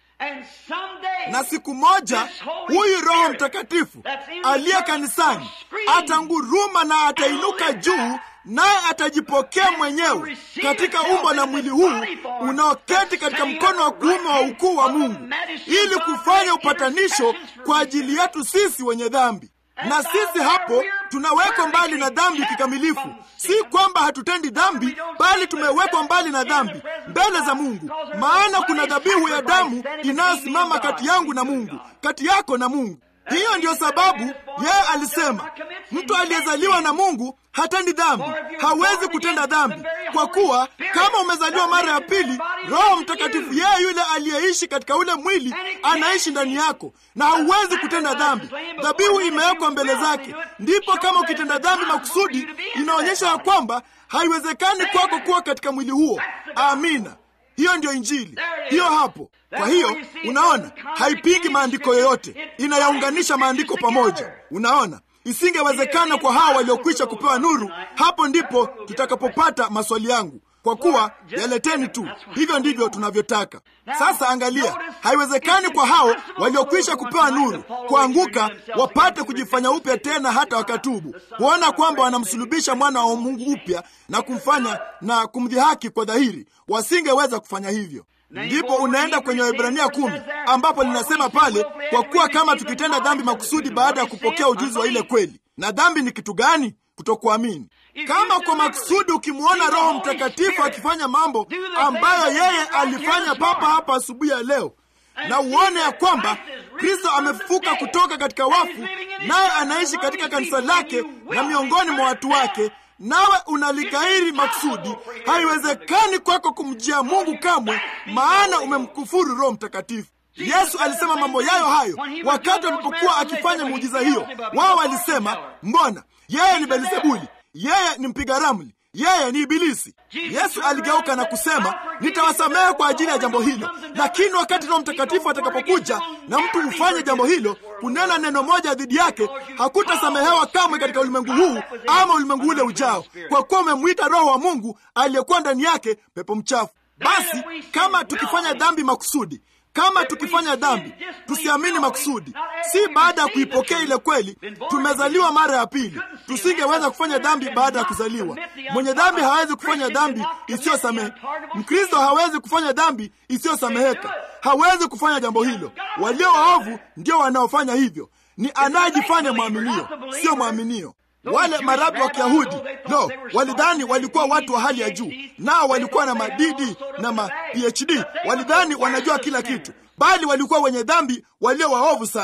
Na siku moja huyu Roho Mtakatifu aliye kanisani atanguruma na atainuka juu, naye atajipokea mwenyewe katika umbo la mwili huu unaoketi katika mkono wa kuume wa ukuu wa Mungu, ili kufanya upatanisho kwa ajili yetu sisi wenye dhambi. Na sisi hapo tunawekwa mbali na dhambi kikamilifu. Si kwamba hatutendi dhambi, bali tumewekwa mbali na dhambi mbele za Mungu, maana kuna dhabihu ya damu inayosimama kati yangu na Mungu, kati yako na Mungu. Hiyo ndiyo sababu yeye alisema mtu aliyezaliwa na Mungu hatendi dhambi, hawezi kutenda dhambi, kwa kuwa kama umezaliwa mara ya pili, Roho Mtakatifu yeye yule aliyeishi katika ule mwili anaishi ndani yako, na hauwezi kutenda dhambi. Dhabihu imewekwa mbele zake. Ndipo kama ukitenda dhambi makusudi, inaonyesha ya kwamba haiwezekani kwako kuwa katika mwili huo. Amina. Hiyo ndiyo Injili, hiyo hapo. Kwa hiyo unaona, haipingi maandiko yoyote, inayaunganisha maandiko pamoja. Unaona, isingewezekana kwa hawa waliokwisha kupewa nuru. Hapo ndipo tutakapopata maswali yangu, kwa kuwa yaleteni tu. Hivyo ndivyo tunavyotaka. Sasa angalia, haiwezekani kwa hao waliokwisha kupewa nuru kuanguka wapate kujifanya upya tena hata wakatubu, kuona kwamba wanamsulubisha mwana wa Mungu upya na kumfanya na kumdhihaki kwa dhahiri. Wasingeweza kufanya hivyo. Ndipo unaenda kwenye Waebrania kumi ambapo linasema pale, kwa kuwa kama tukitenda dhambi makusudi baada ya kupokea ujuzi wa ile kweli. Na dhambi ni kitu gani? Kutokuamini. Kama kwa makusudi ukimwona Roho Mtakatifu akifanya mambo ambayo yeye alifanya papa hapa asubuhi ya leo, na uone ya kwamba Kristo amefufuka kutoka katika wafu, naye anaishi katika kanisa lake na miongoni mwa watu wake nawe unalikairi makusudi, haiwezekani kwako kumjia Mungu kamwe, maana umemkufuru Roho Mtakatifu. Yesu alisema mambo yayo hayo wakati alipokuwa akifanya muujiza hiyo. Wao walisema, mbona yeye ni Belzebuli, yeye ni mpiga ramli, yeye ni Ibilisi. Yesu aligeuka na kusema, nitawasamehe kwa ajili ya jambo hilo, lakini wakati Roho Mtakatifu atakapokuja na mtu hufanye jambo hilo, kunena neno moja dhidi yake, hakutasamehewa kamwe katika ulimwengu huu ama ulimwengu ule ujao, kwa kuwa umemwita Roho wa Mungu aliyekuwa ndani yake pepo mchafu. Basi kama tukifanya dhambi makusudi kama tukifanya dhambi tusiamini makusudi, si baada ya kuipokea ile kweli, tumezaliwa mara ya pili, tusingeweza kufanya dhambi baada ya kuzaliwa. Mwenye dhambi hawezi kufanya dhambi isiyosamehe. Mkristo hawezi kufanya dhambi isiyosameheka, hawezi kufanya jambo hilo. Walio waovu ndio wanaofanya hivyo, ni anayejifanya mwaminio, sio mwaminio. Wale marabi wa Kiyahudi no, walidhani walikuwa watu wa hali ya juu, nao walikuwa na madidi na ma PhD, walidhani wanajua kila kitu, bali walikuwa wenye dhambi walio waovu sana.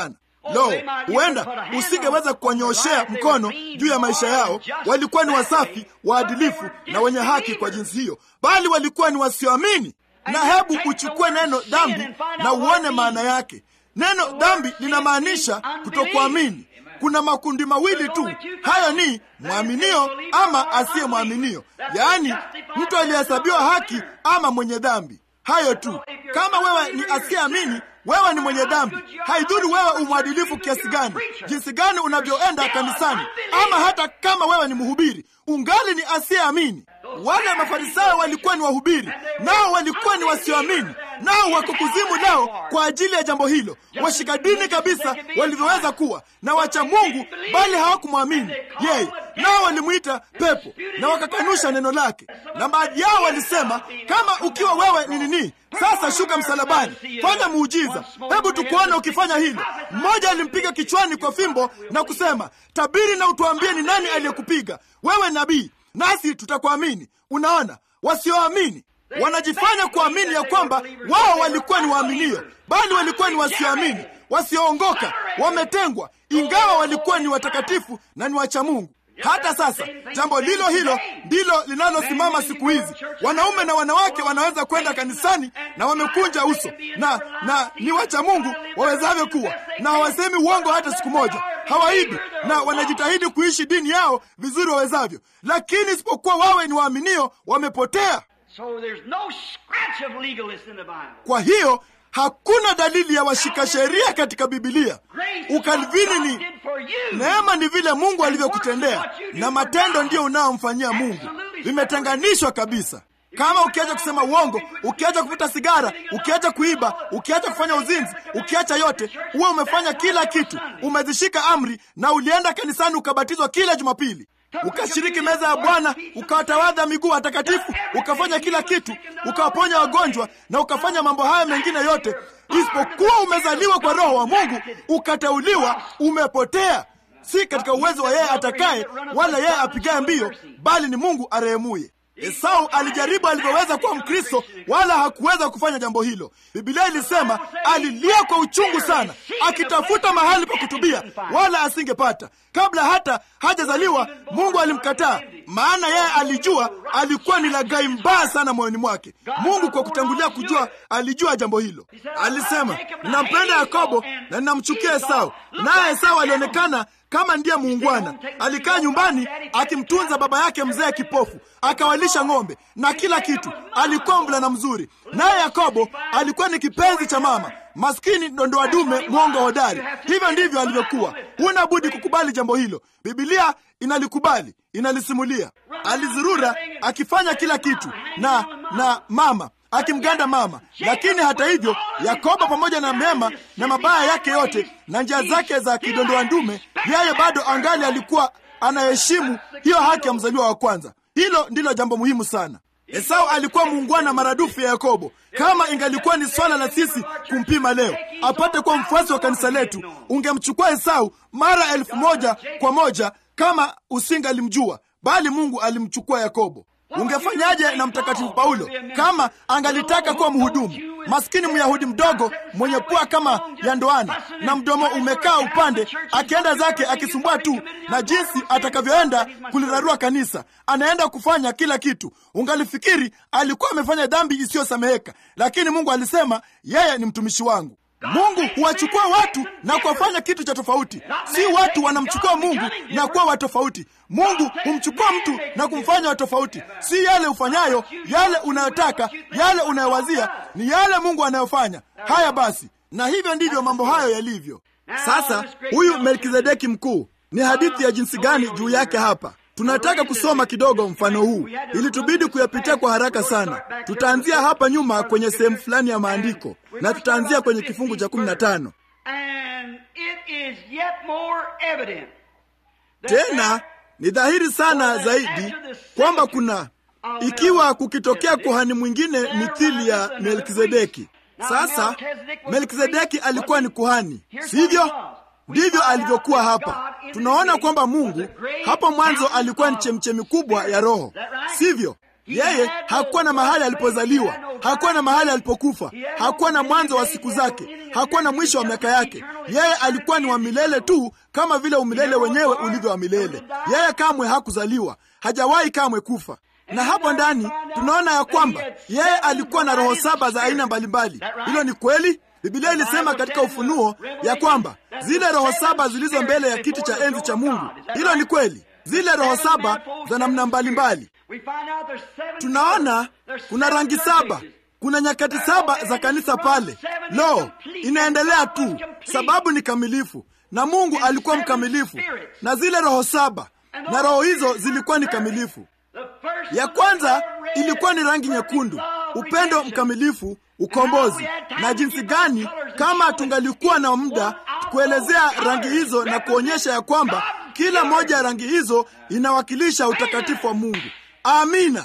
Lo, huenda usingeweza kuwanyoshea mkono juu ya maisha yao. Walikuwa ni wasafi, waadilifu na wenye haki kwa jinsi hiyo, bali walikuwa ni wasioamini. Na hebu uchukue neno dhambi na uone maana yake. Neno dhambi linamaanisha kutokuamini. Kuna makundi mawili tu, hayo ni mwaminio ama asiye mwaminio, yaani mtu aliyehesabiwa haki ama mwenye dhambi. Hayo tu. Kama wewe ni asiyeamini, wewe ni mwenye dhambi. Haidhuru wewe umwadilifu kiasi gani, jinsi gani unavyoenda kanisani, ama hata kama wewe ni mhubiri, ungali ni asiyeamini. Wale Mafarisayo walikuwa ni wahubiri, nao walikuwa ni wasioamini, nao wako kuzimu leo kwa ajili ya jambo hilo. Washika dini kabisa walivyoweza kuwa na wacha Mungu, bali hawakumwamini yeye, nao walimwita pepo na wakakanusha neno lake. Na baadhi yao walisema, kama ukiwa wewe ni nini, sasa shuka msalabani, fanya muujiza, hebu tukuone ukifanya hilo. Mmoja alimpiga kichwani kwa fimbo na kusema, tabiri na utuambie ni nani aliyekupiga wewe, nabii nasi tutakuamini. Unaona, wasioamini wanajifanya kuamini ya kwamba wao walikuwa ni waaminio, bali walikuwa ni wasioamini, wasioongoka, wametengwa, ingawa walikuwa ni watakatifu na ni wacha Mungu. Hata sasa jambo lilo hilo ndilo linalosimama siku hizi. Wanaume na wanawake wanaweza kwenda kanisani na wamekunja uso na na ni wacha Mungu wawezavyo kuwa, na hawasemi uongo hata siku moja, hawaibi na wanajitahidi kuishi dini yao vizuri wawezavyo, lakini isipokuwa wawe ni waaminio, wamepotea. Kwa hiyo hakuna dalili ya washika sheria katika Bibilia. Ukalvini ni neema, ni vile Mungu alivyokutendea, na matendo ndiyo unaomfanyia Mungu. Vimetenganishwa kabisa. Kama ukiacha kusema uongo, ukiacha kuvuta sigara, ukiacha kuiba, ukiacha kufanya uzinzi, ukiacha yote, huwe umefanya kila kitu, umezishika amri na ulienda kanisani ukabatizwa kila Jumapili ukashiriki meza ya Bwana, ukawatawadha miguu watakatifu, ukafanya kila kitu, ukawaponya wagonjwa na ukafanya mambo haya mengine yote, isipokuwa umezaliwa kwa Roho wa Mungu, ukateuliwa, umepotea. Si katika uwezo wa yeye atakaye wala yeye apigaye mbio, bali ni Mungu arehemuye. Esau alijaribu alivyoweza kuwa Mkristo, wala hakuweza kufanya jambo hilo. Biblia ilisema alilia kwa uchungu sana, akitafuta mahali pa kutubia, wala asingepata. Kabla hata hajazaliwa, Mungu alimkataa, maana yeye alijua alikuwa ni laghai mbaya sana moyoni mwake. Mungu kwa kutangulia kujua, alijua jambo hilo. Alisema, ninampenda Yakobo na ninamchukia Esau. Naye Esau alionekana kama ndiye muungwana. Alikaa nyumbani akimtunza baba yake mzee kipofu, akawalisha ng'ombe na kila kitu. Alikuwa mvulana mzuri. Naye Yakobo alikuwa ni kipenzi cha mama maskini, dondoa dume, mwongo hodari. Hivyo ndivyo alivyokuwa. Huna budi kukubali jambo hilo. Bibilia inalikubali, inalisimulia. Alizurura akifanya kila kitu na na mama akimganda mama. Lakini hata hivyo, Yakobo pamoja na mema na mabaya yake yote na njia zake za kidondoa ndume, yeye bado angali alikuwa anaheshimu hiyo haki ya mzaliwa wa kwanza. Hilo ndilo jambo muhimu sana. Esau alikuwa muungwana maradufu ya Yakobo. Kama ingalikuwa ni swala la sisi kumpima leo apate kuwa mfuasi wa kanisa letu, ungemchukua Esau mara elfu moja kwa moja kama usingalimjua, bali Mungu alimchukua Yakobo. Ungefanyaje na mtakatifu Paulo kama angalitaka kuwa mhudumu? Maskini Myahudi mdogo mwenye pua kama ya ndoana na mdomo umekaa upande, akienda zake akisumbua tu na jinsi atakavyoenda kulirarua kanisa, anaenda kufanya kila kitu. Ungalifikiri alikuwa amefanya dhambi isiyosameheka, lakini Mungu alisema yeye ni mtumishi wangu. Mungu huwachukua watu na kuwafanya kitu cha tofauti. Si watu wanamchukua Mungu na kuwa wa tofauti. Mungu humchukua mtu na kumfanya wa tofauti. Si yale ufanyayo, yale unayotaka, yale unayowazia, ni yale Mungu anayofanya. Haya basi, na hivyo ndivyo mambo hayo yalivyo. Sasa huyu Melkizedeki mkuu, ni hadithi ya jinsi gani juu yake hapa? Tunataka kusoma kidogo mfano huu, ilitubidi kuyapitia kwa haraka sana. Tutaanzia hapa nyuma kwenye sehemu fulani ya maandiko na tutaanzia kwenye kifungu cha kumi na tano. Tena ni dhahiri sana zaidi kwamba kuna ikiwa kukitokea kuhani mwingine mithili ya Melkizedeki. Sasa Melkizedeki alikuwa ni kuhani, sivyo? Ndivyo alivyokuwa hapa. Tunaona kwamba Mungu hapo mwanzo alikuwa ni chemchemi kubwa ya Roho, sivyo? Yeye hakuwa na mahali alipozaliwa, hakuwa na mahali alipokufa, hakuwa na mwanzo wa siku zake, hakuwa na mwisho wa miaka yake. Yeye alikuwa ni wa milele tu, kama vile umilele wenyewe ulivyo wa milele. Yeye kamwe hakuzaliwa, hajawahi kamwe kufa. Na hapo ndani tunaona ya kwamba yeye alikuwa na roho saba za aina mbalimbali. Hilo ni kweli. Biblia ilisema katika Ufunuo ya kwamba zile roho saba zilizo mbele ya kiti cha enzi cha Mungu. Hilo ni kweli, zile roho saba za namna mbalimbali. Tunaona kuna rangi saba, kuna nyakati saba za kanisa pale. Lo, inaendelea tu, sababu ni kamilifu, na Mungu alikuwa mkamilifu, na zile roho saba na roho hizo zilikuwa ni kamilifu. Ya kwanza ilikuwa ni rangi nyekundu, upendo mkamilifu, ukombozi. Na jinsi gani, kama tungalikuwa na muda kuelezea rangi hizo na kuonyesha ya kwamba kila moja ya rangi hizo inawakilisha utakatifu wa Mungu. Amina.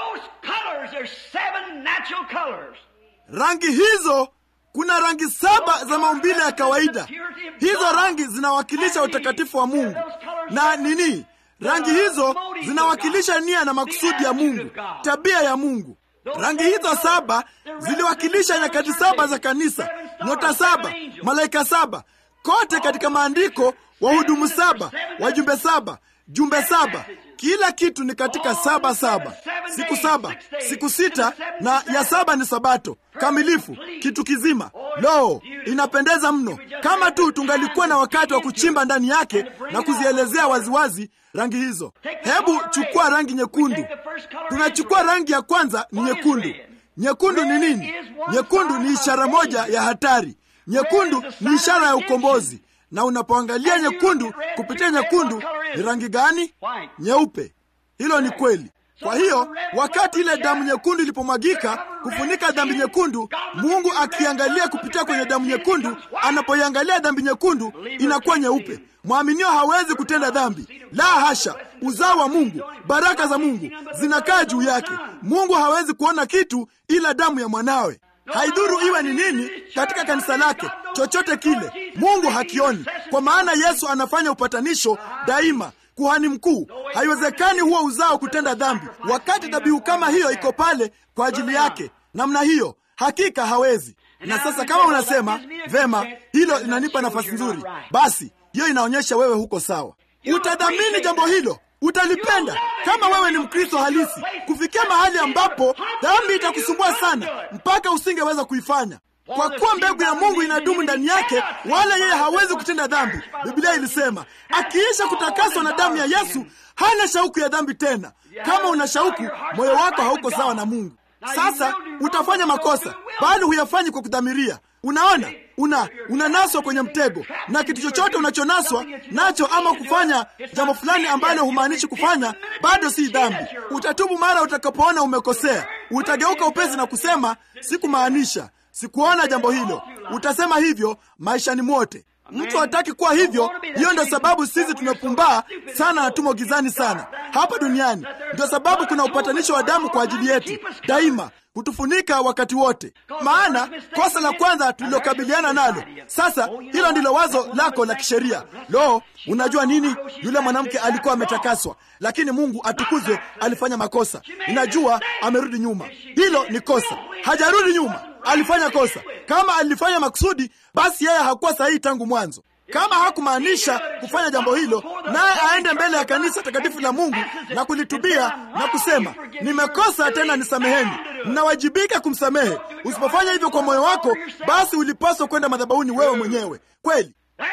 Rangi hizo, kuna rangi saba za maumbile ya kawaida. Hizo rangi zinawakilisha utakatifu wa Mungu na nini rangi hizo zinawakilisha nia na makusudi ya Mungu, tabia ya Mungu. Rangi hizo saba ziliwakilisha nyakati saba za kanisa, nyota saba, malaika saba, kote katika maandiko, wahudumu saba, wajumbe saba, jumbe saba. Kila kitu ni katika saba saba, siku saba, siku sita, na ya saba ni Sabato kamilifu, kitu kizima. Lo, inapendeza mno! Kama tu tungalikuwa na wakati wa kuchimba ndani yake na kuzielezea waziwazi rangi hizo. Hebu chukua rangi nyekundu. Tunachukua rangi ya kwanza, ni nyekundu. Nyekundu ni nini? Nyekundu ni ishara moja ya hatari. Nyekundu ni ishara ya ukombozi. Na unapoangalia nyekundu, kupitia nyekundu ni rangi gani? Nyeupe. Hilo ni kweli. Kwa hiyo wakati ile damu nyekundu ilipomwagika kufunika dhambi nyekundu, Mungu akiangalia kupitia kwenye damu nyekundu, anapoiangalia dhambi nyekundu inakuwa nyeupe. Mwaminio hawezi kutenda dhambi, la hasha. Uzao wa Mungu, baraka za Mungu zinakaa juu yake. Mungu hawezi kuona kitu ila damu ya mwanawe. Haidhuru iwe ni nini katika kanisa lake, chochote kile Mungu hakioni, kwa maana Yesu anafanya upatanisho daima kuhani mkuu. Haiwezekani huo uzao kutenda dhambi wakati dhabihu kama hiyo iko pale kwa ajili yake namna hiyo, hakika hawezi. Na sasa kama unasema vema, hilo linanipa nafasi nzuri, basi hiyo inaonyesha wewe huko sawa. Utadhamini jambo hilo, utalipenda kama wewe ni Mkristo halisi, kufikia mahali ambapo dhambi itakusumbua sana mpaka usingeweza kuifanya kwa kuwa mbegu ya Mungu inadumu ndani yake, wala yeye hawezi kutenda dhambi. Biblia ilisema akiisha kutakaswa na damu ya Yesu hana shauku ya dhambi tena. Kama una shauku, moyo wako hauko sawa na Mungu. Sasa utafanya makosa, bali huyafanyi kwa kudhamiria. Unaona, una unanaswa kwenye mtego, na kitu chochote unachonaswa nacho ama kufanya jambo fulani ambalo humaanishi kufanya, bado si dhambi. Utatubu mara utakapoona umekosea, utageuka upesi na kusema sikumaanisha sikuona jambo hilo. Utasema hivyo maishani mwote. Mtu hataki kuwa hivyo. Hiyo ndio sababu sisi tumepumbaa sana na tumo gizani sana hapa duniani. Ndio sababu kuna upatanisho wa damu kwa ajili yetu daima, kutufunika wakati wote. Maana kosa la kwanza tulilokabiliana nalo, sasa hilo ndilo wazo lako la kisheria. Lo, unajua nini? Yule mwanamke alikuwa ametakaswa, lakini Mungu atukuzwe, alifanya makosa. Inajua amerudi nyuma. Hilo ni kosa. Hajarudi nyuma, alifanya kosa. Kama alifanya makusudi, basi yeye hakuwa sahihi tangu mwanzo. Kama hakumaanisha kufanya jambo hilo, naye aende mbele ya kanisa takatifu la Mungu na kulitubia na kusema nimekosa, tena nisameheni, mnawajibika kumsamehe. Usipofanya hivyo kwa moyo wako, basi ulipaswa kwenda madhabahuni wewe mwenyewe. Kweli,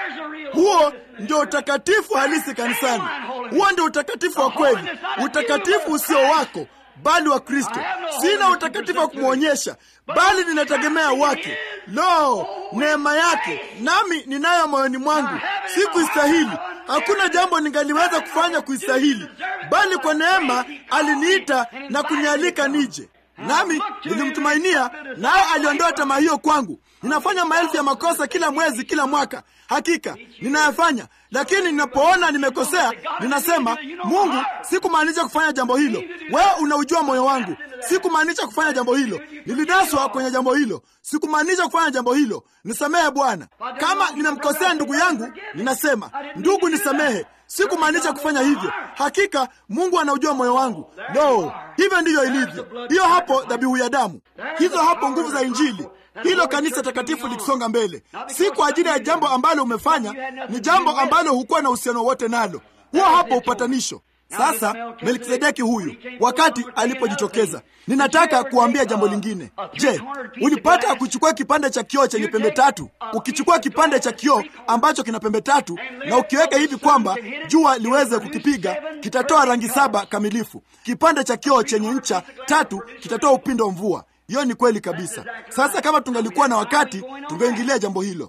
huo ndio utakatifu halisi kanisani. Huo ndio utakatifu wa kweli, utakatifu usio wako bali wa Kristo. Sina utakatifu wa kumwonyesha, bali ninategemea wake. Lo, neema yake nami ninayo moyoni mwangu. Sikuistahili, hakuna jambo ningaliweza kufanya kuistahili, bali kwa neema aliniita na kunialika nije, nami nilimtumainia, naye aliondoa tamaa hiyo kwangu. ninafanya maelfu ya makosa kila mwezi, kila mwaka. Hakika ninayafanya, lakini ninapoona nimekosea, ninasema Mungu, sikumaanisha kufanya jambo hilo. Wewe unaujua moyo wangu, sikumaanisha kufanya jambo hilo. Nilinaswa kwenye jambo hilo, sikumaanisha kufanya jambo hilo. Nisamehe Bwana. Kama nimemkosea ndugu yangu, ninasema ndugu, nisamehe, sikumaanisha kufanya hivyo. Hakika Mungu anaujua moyo wangu. No, hivyo ndivyo ilivyo. Hiyo hapo dhabihu ya damu, hizo hapo nguvu za Injili, hilo kanisa takatifu likisonga mbele, si kwa ajili ya jambo ambalo umefanya, ni jambo ambalo hukuwa na uhusiano wote nalo. Huo hapo upatanisho. Sasa Melkisedeki huyu, wakati alipojitokeza, ninataka kuambia jambo lingine. Je, ulipata kuchukua kipande cha kioo chenye pembe tatu? Ukichukua kipande cha kioo ambacho kina pembe tatu na ukiweka hivi kwamba jua liweze kukipiga, kitatoa rangi saba kamilifu. Kipande cha kioo chenye ncha tatu kitatoa upindo mvua. Hiyo ni kweli kabisa. Sasa kama tungalikuwa na wakati, tungeingilia jambo hilo.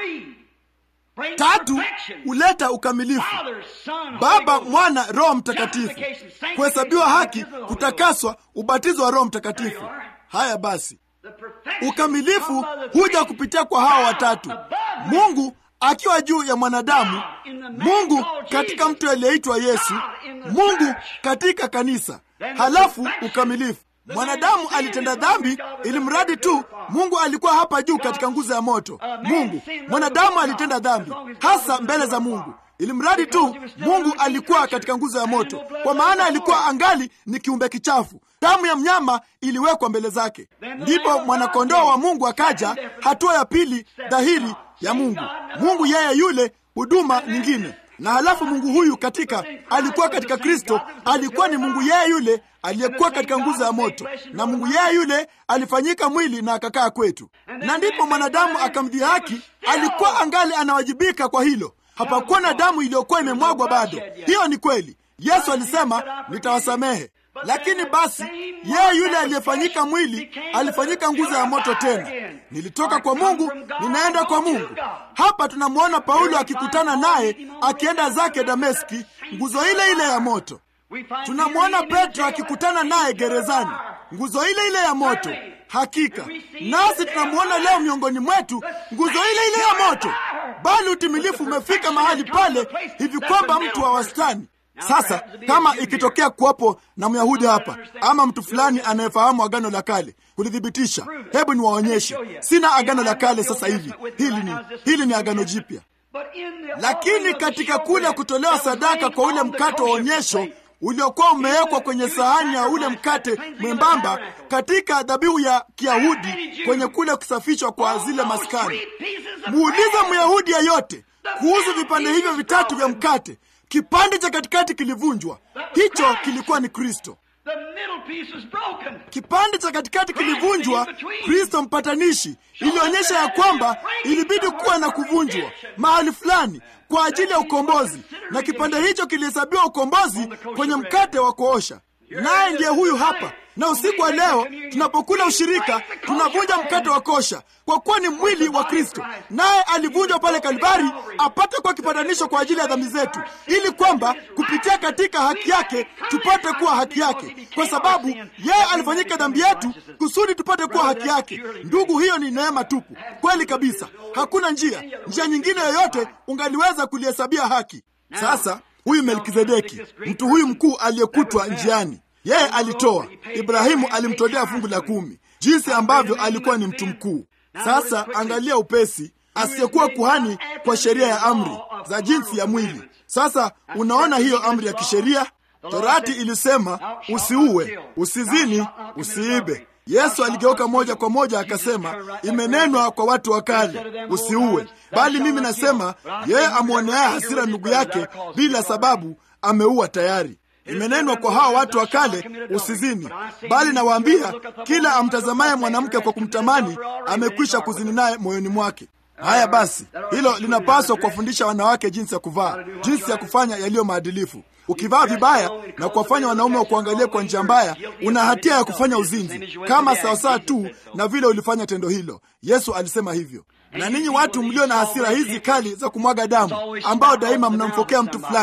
Tatu huleta ukamilifu: Baba, Mwana, Roho Mtakatifu, kuhesabiwa haki, kutakaswa, ubatizo wa Roho Mtakatifu. Haya basi, ukamilifu huja kupitia kwa hawa watatu: Mungu akiwa juu ya mwanadamu, Mungu katika mtu aliyeitwa Yesu, Mungu katika kanisa, halafu ukamilifu. Mwanadamu alitenda dhambi, ili mradi tu Mungu alikuwa hapa juu katika nguzo ya moto. Mungu, mwanadamu alitenda dhambi hasa mbele za Mungu, ili mradi tu Mungu alikuwa katika nguzo ya moto, kwa maana alikuwa angali ni kiumbe kichafu. Damu ya mnyama iliwekwa mbele zake, ndipo mwanakondoo wa Mungu akaja, hatua ya pili dhahiri ya Mungu. Mungu yeye yule, huduma nyingine na halafu Mungu huyu katika alikuwa katika Kristo, alikuwa ni Mungu yeye yule aliyekuwa katika nguzo ya moto, na Mungu yeye yule alifanyika mwili na akakaa kwetu, na ndipo mwanadamu akamdhihaki. Alikuwa angali anawajibika kwa hilo. Hapakuwa na damu iliyokuwa imemwagwa bado. Hiyo ni kweli. Yesu alisema nitawasamehe, lakini basi yeye yule aliyefanyika mwili alifanyika nguzo ya moto tena. Nilitoka kwa Mungu ninaenda kwa Mungu. Hapa tunamwona Paulo akikutana naye akienda zake Dameski, nguzo ile ile ya moto. Tunamwona Petro akikutana naye gerezani, nguzo ile ile ya moto. Hakika nasi tunamwona leo miongoni mwetu, nguzo ile ile ya moto, bali utimilifu umefika mahali pale hivi kwamba mtu wa wastani sasa kama ikitokea kuwapo na Myahudi hapa ama mtu fulani anayefahamu Agano la Kale kulithibitisha, hebu niwaonyeshe. Sina Agano la Kale sasa hivi, hili ni hili ni Agano Jipya. Lakini katika kule kutolewa sadaka kwa ule mkate wa onyesho uliokuwa umewekwa kwenye sahani ya ule mkate mwembamba katika dhabihu ya Kiyahudi kwenye kule kusafishwa kwa zile maskani, muulize Myahudi yeyote kuhusu vipande hivyo vitatu vya mkate Kipande cha katikati kilivunjwa. Hicho kilikuwa ni Kristo. Kipande cha katikati kilivunjwa, Kristo mpatanishi. Ilionyesha ya kwamba ilibidi kuwa na kuvunjwa mahali fulani kwa ajili ya ukombozi, na kipande hicho kilihesabiwa ukombozi kwenye mkate wa kuosha. Naye ndiye huyu hapa. Na usiku wa leo tunapokula ushirika, tunavunja mkate wa kosha, kwa kuwa ni mwili wa Kristo, naye alivunjwa pale Kalvari apate kuwa kipatanisho kwa ajili ya dhambi zetu, ili kwamba kupitia katika haki yake tupate kuwa haki yake, kwa sababu yeye alifanyika dhambi yetu kusudi tupate kuwa haki yake. Ndugu, hiyo ni neema tupu, kweli kabisa. Hakuna njia njia nyingine yoyote ungaliweza kulihesabia haki. Sasa huyu Melkizedeki, mtu huyu mkuu aliyekutwa njiani yeye alitoa. Ibrahimu alimtolea fungu la kumi, jinsi ambavyo alikuwa ni mtu mkuu. Sasa angalia upesi, asiyekuwa kuhani kwa sheria ya amri za jinsi ya mwili. Sasa unaona hiyo amri ya kisheria, Torati ilisema usiue, usizini, usiibe. Yesu aligeuka moja kwa moja akasema, imenenwa kwa watu wa kale, usiue. Bali mimi nasema, yeye amwoneaye hasira ndugu yake bila sababu ameua tayari. Imenenwa kwa hawa watu wa kale, usizini. Bali nawaambia, kila amtazamaye mwanamke kwa kumtamani amekwisha kuzini naye moyoni mwake. Haya basi, hilo linapaswa kuwafundisha wanawake jinsi ya kuvaa, jinsi ya kufanya yaliyo maadilifu. Ukivaa vibaya na kuwafanya wanaume wa kuangalia kwa njia mbaya, una hatia ya kufanya uzinzi, kama sawasawa tu na vile ulifanya tendo hilo. Yesu alisema hivyo. Na ninyi watu mlio na hasira hizi kali za kumwaga damu, ambao daima mnamfokea mtu fulani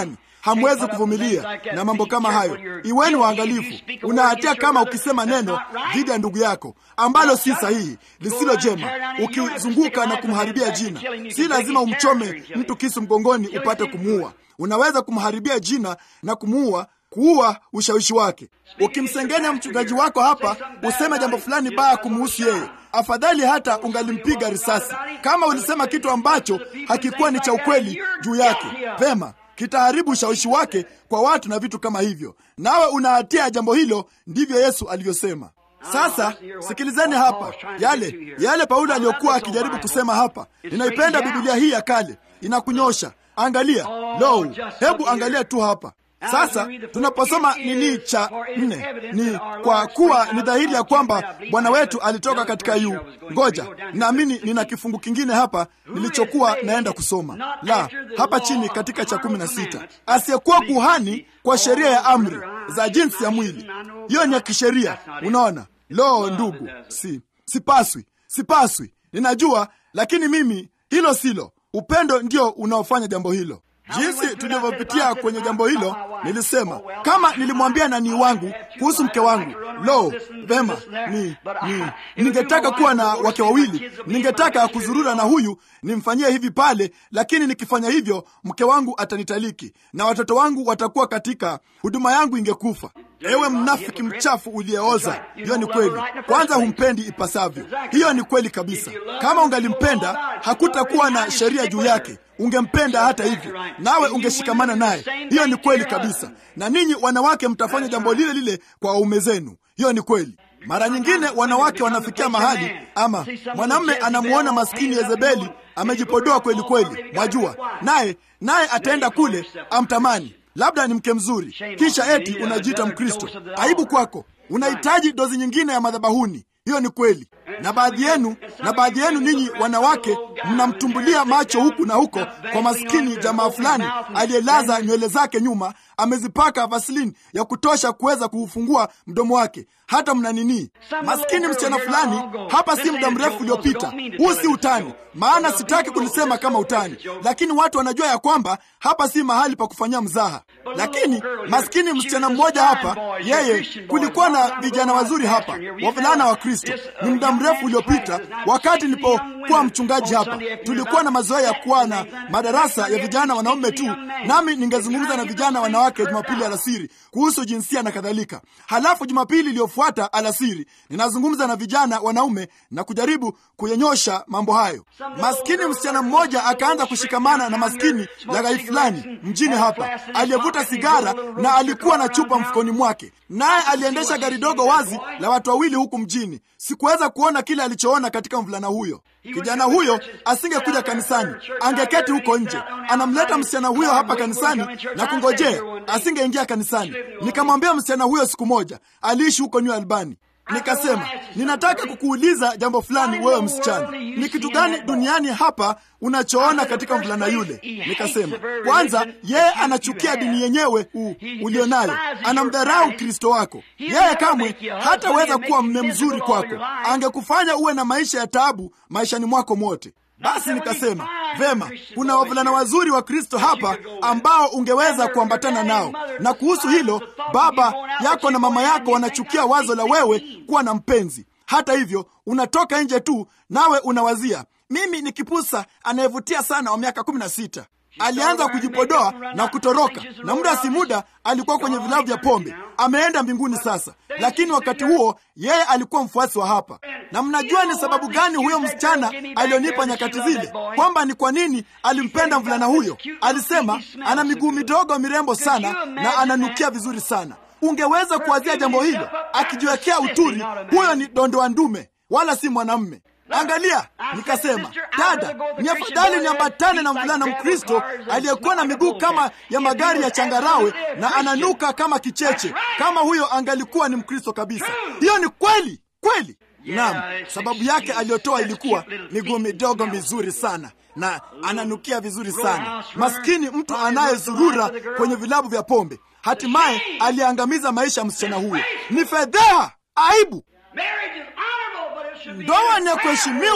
hamwezi kuvumilia na mambo kama hayo. Iweni waangalifu. Una hatia kama ukisema neno dhidi ya ndugu yako ambalo si sahihi, lisilo jema, ukizunguka na kumharibia jina. Si lazima umchome mtu kisu mgongoni upate kumuua. Unaweza kumharibia jina na kumuua kuua ushawishi wake. Ukimsengenya mchungaji wako hapa, useme jambo fulani baya kumuhusu yeye, afadhali hata ungalimpiga risasi kama ulisema kitu ambacho hakikuwa ni cha ukweli juu yake. Vema, kitaharibu ushawishi wake kwa watu na vitu kama hivyo, nawe una hatia ya jambo hilo. Ndivyo Yesu alivyosema. Sasa sikilizeni hapa yale yale Paulo aliyokuwa akijaribu kusema hapa. Ninaipenda Biblia hii ya kale, inakunyosha. Angalia, lo, hebu angalia tu hapa sasa tunaposoma nini cha nne, ni kwa kuwa ni dhahiri ya kwamba Bwana wetu alitoka katika yu. Ngoja, naamini nina kifungu kingine hapa nilichokuwa naenda kusoma, la hapa chini katika cha kumi na sita, asiyekuwa kuhani kwa sheria ya amri za jinsi ya mwili. Hiyo ni ya kisheria, unaona. Lo, ndugu, si sipaswi, sipaswi, ninajua, lakini mimi hilo silo. Upendo ndio unaofanya jambo hilo. Jinsi tulivyopitia kwenye jambo hilo, nilisema kama nilimwambia nani wangu kuhusu mke wangu, lo, vema, ni, ni ningetaka kuwa na wake wawili, ningetaka kuzurura na huyu nimfanyie hivi pale, lakini nikifanya hivyo mke wangu atanitaliki na watoto wangu watakuwa katika huduma yangu ingekufa. Ewe mnafiki mchafu uliyeoza! Hiyo ni kweli. Kwanza humpendi ipasavyo. Hiyo ni kweli kabisa. Kama ungalimpenda hakutakuwa na sheria juu yake, ungempenda hata hivyo, nawe ungeshikamana naye. Hiyo ni kweli kabisa. Na ninyi wanawake mtafanya jambo lile lile kwa waume zenu. Hiyo ni kweli. Mara nyingine wanawake wanafikia mahali, ama mwanamume anamuona maskini Yezebeli amejipodoa kweli kweli, mwajua, naye naye ataenda kule amtamani labda ni mke mzuri, kisha eti unajiita Mkristo. Aibu kwako. Unahitaji dozi nyingine ya madhabahuni. Hiyo ni kweli. Na baadhi yenu na baadhi yenu ninyi wanawake mnamtumbulia macho huku na huko kwa maskini jamaa fulani aliyelaza nywele zake nyuma, amezipaka vaseline ya kutosha kuweza kuufungua mdomo wake, hata mna nini. Maskini msichana fulani hapa, si muda mrefu uliopita. Huu si utani, maana sitaki kulisema kama utani, lakini watu wanajua ya kwamba hapa si mahali pa kufanyia mzaha. Lakini maskini msichana mmoja hapa, yeye, kulikuwa na vijana wazuri hapa, wavulana wa Kristo. Ni muda mrefu uliopita, wakati nilipokuwa mchungaji hapa, tulikuwa na mazoea ya kuwa na madarasa ya vijana wanaume tu, nami ningezungumza na vijana wanawake Jumapili alasiri kuhusu jinsia na kadhalika. Halafu Jumapili iliyofuata alasiri ninazungumza na vijana wanaume na kujaribu kuyenyosha mambo hayo. Maskini msichana mmoja akaanza kushikamana na maskini laghai fulani mjini hapa aliyevuta sigara na alikuwa na chupa mfukoni mwake, naye aliendesha gari dogo wazi la watu wawili huku mjini. Sikuweza kuona kile alichoona katika mvulana huyo. Kijana huyo asingekuja kanisani, angeketi huko nje. Anamleta msichana huyo hapa kanisani na kungojea, asingeingia kanisani. Nikamwambia msichana huyo siku moja, aliishi huko New Albany. Nikasema, ninataka kukuuliza jambo fulani, wewe msichana, ni kitu gani duniani hapa unachoona katika mvulana yule? Nikasema, kwanza, yeye anachukia dini yenyewe ulionayo, anamdharau Kristo wako. Yeye kamwe hataweza kuwa mme mzuri kwako, angekufanya uwe na maisha ya taabu maishani mwako mwote. Basi nikasema vema, kuna wavulana wazuri wa Kristo hapa ambao ungeweza kuambatana nao, na kuhusu hilo, baba yako na mama yako wanachukia wazo la wewe kuwa na mpenzi. Hata hivyo, unatoka nje tu, nawe unawazia mimi ni kipusa anayevutia sana wa miaka kumi na sita. Alianza kujipodoa na kutoroka, na muda si muda alikuwa kwenye vilabu vya pombe. Ameenda mbinguni sasa, lakini wakati huo yeye alikuwa mfuasi wa hapa. Na mnajua ni sababu gani huyo msichana alionipa nyakati zile, kwamba ni kwa nini alimpenda mvulana huyo? Alisema ana miguu midogo mirembo sana na ananukia vizuri sana. Ungeweza kuwazia jambo hilo, akijiwekea uturi. Huyo ni dondoa ndume, wala si mwanamme. Angalia, nikasema dada, ni afadhali niambatane na mvulana Mkristo aliyekuwa na miguu kama ya magari ya changarawe na ananuka kama kicheche, kama huyo angalikuwa ni Mkristo kabisa. Hiyo ni kweli kweli. Naam, sababu yake aliyotoa ilikuwa miguu midogo mizuri sana na ananukia vizuri sana. Maskini mtu anayezurura kwenye vilabu vya pombe, hatimaye aliangamiza maisha ya msichana huyo. Ni fedheha, aibu. Ndoa ni ya kuheshimiwa,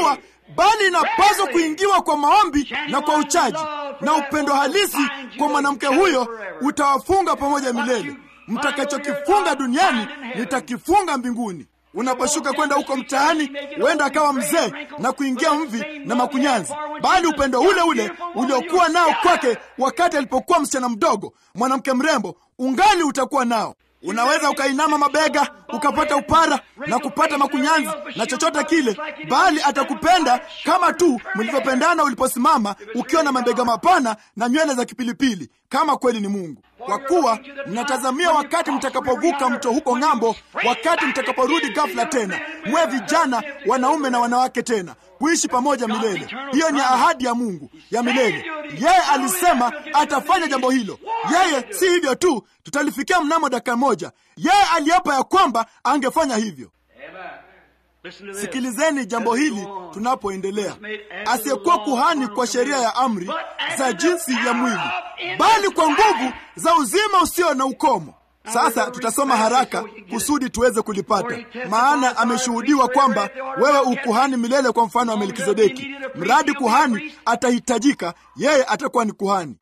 bali inapaswa kuingiwa kwa maombi na kwa uchaji, na upendo halisi kwa mwanamke huyo utawafunga pamoja milele. Mtakachokifunga duniani nitakifunga mbinguni. Unaposhuka kwenda huko mtaani, huenda akawa mzee na kuingia mvi na makunyanzi, bali upendo ule ule uliokuwa nao kwake wakati alipokuwa msichana mdogo, mwanamke mrembo, ungali utakuwa nao. Unaweza ukainama mabega ukapata upara na kupata makunyanzi na chochote kile, bali atakupenda kama tu mlivyopendana uliposimama ukiwa na mabega mapana na nywele za kipilipili, kama kweli ni Mungu. Kwa kuwa mnatazamia wakati mtakapovuka mto huko ng'ambo, wakati mtakaporudi ghafla tena, mwe vijana, wanaume na wanawake tena kuishi pamoja milele. Hiyo ni ahadi ya Mungu ya milele. Yeye alisema atafanya jambo hilo. Yeye si hivyo tu, tutalifikia mnamo dakika moja. Yeye aliapa ya kwamba angefanya hivyo. Sikilizeni jambo hili tunapoendelea. Asiyekuwa kuhani kwa sheria ya amri za jinsi ya mwili, bali kwa nguvu za uzima usio na ukomo. Sasa tutasoma haraka kusudi tuweze kulipata, maana ameshuhudiwa kwamba wewe ukuhani milele kwa mfano wa Melkizedeki. Mradi kuhani atahitajika, yeye atakuwa ni kuhani,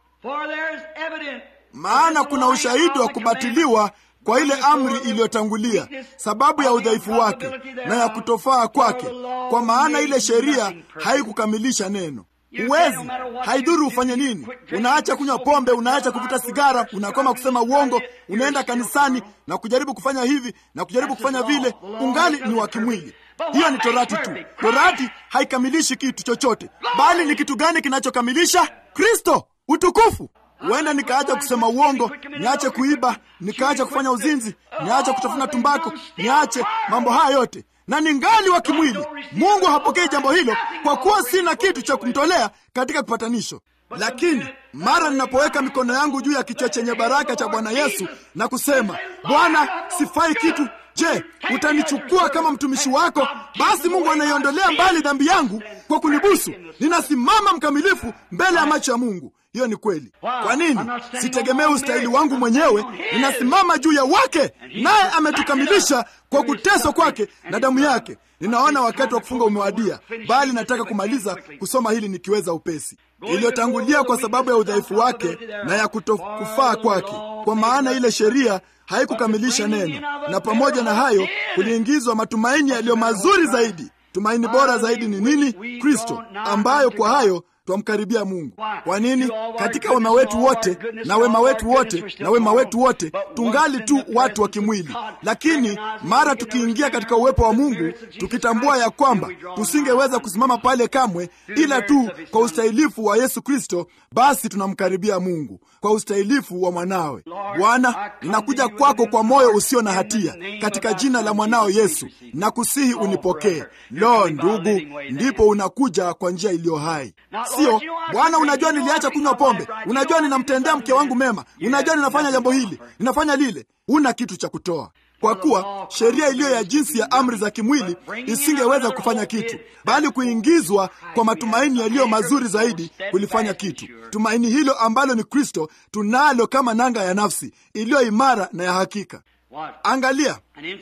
maana kuna ushahidi wa kubatiliwa kwa ile amri iliyotangulia, sababu ya udhaifu wake na ya kutofaa kwake, kwa maana ile sheria haikukamilisha neno. Huwezi, haidhuru ufanye nini. Unaacha kunywa pombe, unaacha kuvuta sigara, unakoma kusema uongo, unaenda kanisani na kujaribu kufanya hivi na kujaribu kufanya vile, ungali ni wa kimwili. Hiyo ni torati tu. Torati haikamilishi kitu chochote, bali ni kitu gani kinachokamilisha? Kristo, utukufu. Huenda nikaacha kusema uongo, niache kuiba, nikaacha kufanya uzinzi, niache kutafuna tumbako, niache mambo haya yote na ningali wa kimwili. Mungu hapokei jambo hilo, kwa kuwa sina kitu cha kumtolea katika kipatanisho. Lakini mara ninapoweka mikono yangu juu ya kichwa chenye baraka cha Bwana Yesu na kusema, Bwana, sifai kitu, je, utanichukua kama mtumishi wako? Basi Mungu anaiondolea mbali dhambi yangu kwa kunibusu. Ninasimama mkamilifu mbele ya macho ya Mungu. Hiyo ni kweli. Kwa nini? Sitegemee ustahili wangu mwenyewe, ninasimama juu ya wake, naye ametukamilisha kwa kuteswa kwake na damu yake. Ninaona wakati wa kufunga umewadia, bali nataka kumaliza kusoma hili nikiweza upesi. Iliyotangulia kwa sababu ya udhaifu wake na ya kutokufaa kwake, kwa maana ile sheria haikukamilisha neno, na pamoja na hayo kuliingizwa matumaini yaliyo mazuri zaidi. Tumaini bora zaidi ni nini? Kristo, ambayo kwa hayo twamkaribia Mungu. Kwa nini? Katika wema wetu wote na wema wetu wote na wema wetu wote tungali tu watu wa kimwili, lakini mara tukiingia katika uwepo wa Mungu, tukitambua ya kwamba tusingeweza kusimama pale kamwe, ila tu kwa ustahilifu wa Yesu Kristo, basi tunamkaribia Mungu kwa ustahilifu wa mwanawe. Bwana, ninakuja kwako kwa moyo usio na hatia, katika jina la mwanao Yesu, na kusihi unipokee. Lo, ndugu, ndipo unakuja kwa njia iliyo hai Sio Bwana, unajua niliacha kunywa pombe, unajua ninamtendea mke wangu mema, unajua ninafanya jambo hili, ninafanya lile. Huna kitu cha kutoa, kwa kuwa sheria iliyo ya jinsi ya amri za kimwili isingeweza kufanya kitu, bali kuingizwa kwa matumaini yaliyo mazuri zaidi kulifanya kitu. Tumaini hilo ambalo ni Kristo tunalo kama nanga ya nafsi iliyo imara na ya hakika. Angalia,